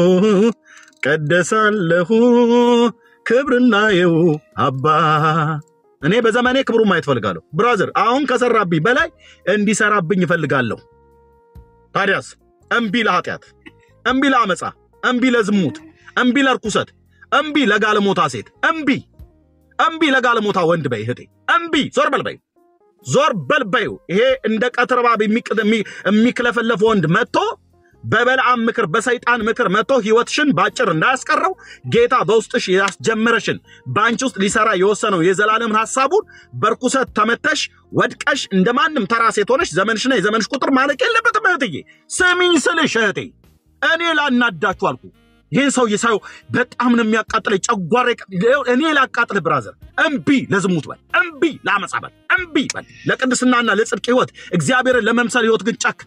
ቀደሳለሁ ክብርናየው አባ እኔ በዘመኔ ክብሩን ማየት እፈልጋለሁ። ብራዘር አሁን ከሰራብኝ በላይ እንዲሰራብኝ እፈልጋለሁ። ታዲያስ እምቢ ለኃጢአት፣ እምቢ ለአመፃ፣ እምቢ ለዝሙት፣ እምቢ ለርኩሰት፣ እምቢ ለጋለሞታ ሴት፣ እምቢ እምቢ ለጋለሞታ ወንድ በይ እህቴ፣ እምቢ ዞር በል በይ ዞር በል በይው። ይሄ እንደ ቀትር እባብ የሚቅ- የሚ- የሚክለፈለፍ ወንድ መጥቶ በበለዓም ምክር በሰይጣን ምክር መጥቶ ህይወትሽን ባጭር እንዳያስቀረው ጌታ በውስጥሽ ያስጀመረሽን በአንቺ ውስጥ ሊሰራ የወሰነው የዘላለምን ሀሳቡን በርኩሰት ተመተሽ ወድቀሽ እንደ ማንም ተራ ሴት ሆነሽ ዘመንሽና የዘመንሽ ቁጥር ማለቅ የለበትም እህትዬ። ስሚኝ ስልሽ እህቴ፣ እኔ ላናዳችሁ አልኩ። ይህን ሰውዬ ሳየው በጣም ነው የሚያቃጥለኝ። ጨጓራ እኔ ላቃጥልህ ብራዘር። እምቢ ለዝሙት በል፣ እምቢ ለአመፃ በል፣ እምቢ በል ለቅድስናና ለጽድቅ ህይወት እግዚአብሔርን ለመምሰል ህይወት ግን ጨክ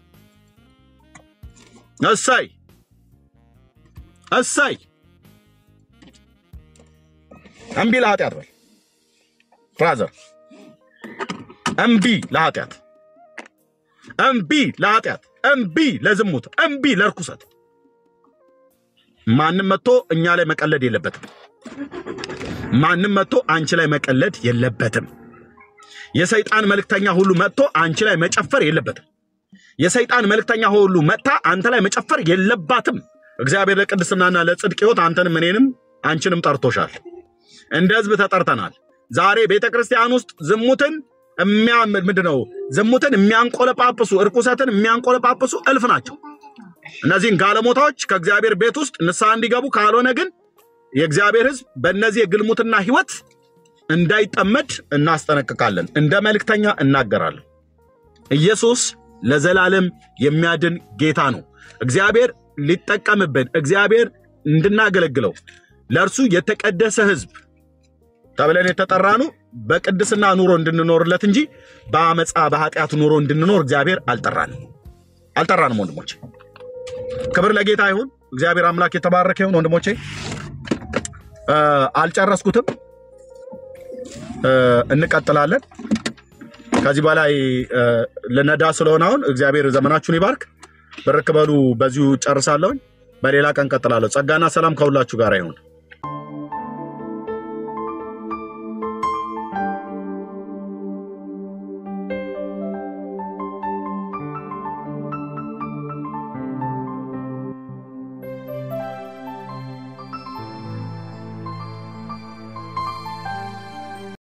እሰይ እሰይ እምቢ ለኃጢአት በል ብራዘር፣ እምቢ ለኃጢአት፣ እምቢ ለኃጢአት፣ እምቢ ለዝሙት፣ እምቢ ለርኩሰት። ማንም መጥቶ እኛ ላይ መቀለድ የለበትም። ማንም መጥቶ አንቺ ላይ መቀለድ የለበትም። የሰይጣን መልእክተኛ ሁሉ መጥቶ አንቺ ላይ መጨፈር የለበትም። የሰይጣን መልእክተኛ ሁሉ መጥታ አንተ ላይ መጨፈር የለባትም። እግዚአብሔር ለቅድስናና ለጽድቅ ህይወት አንተንም እኔንም አንቺንም ጠርቶሻል። እንደ ህዝብ ተጠርተናል። ዛሬ ቤተ ክርስቲያን ውስጥ ዝሙትን ምንድን ነው ዝሙትን የሚያንቆለጳጵሱ እርኩሰትን የሚያንቆለጳጵሱ እልፍ ናቸው። እነዚህን ጋለሞታዎች ከእግዚአብሔር ቤት ውስጥ ንስሐ እንዲገቡ ካልሆነ ግን የእግዚአብሔር ህዝብ በእነዚህ የግልሙትና ህይወት እንዳይጠመድ እናስጠነቅቃለን። እንደ መልእክተኛ እናገራለን። ኢየሱስ ለዘላለም የሚያድን ጌታ ነው። እግዚአብሔር ሊጠቀምብን፣ እግዚአብሔር እንድናገለግለው ለእርሱ የተቀደሰ ህዝብ ተብለን የተጠራኑ በቅድስና ኑሮ እንድንኖርለት እንጂ በአመፃ በኃጢአት ኑሮ እንድንኖር እግዚአብሔር አልጠራንም አልጠራንም። ወንድሞቼ ክብር ለጌታ ይሁን። እግዚአብሔር አምላክ የተባረከ ይሁን። ወንድሞቼ እ አልጨረስኩትም፣ እ እንቀጥላለን። ከዚህ በላይ እ ልነዳ ስለሆነ አሁን እግዚአብሔር ዘመናችሁን ይባርክ። ብርክ በሉ። በዚሁ ጨርሳለሁኝ። በሌላ ቀን ቀጥላለሁ። ጸጋና ሰላም ከሁላችሁ ጋር ይሁን።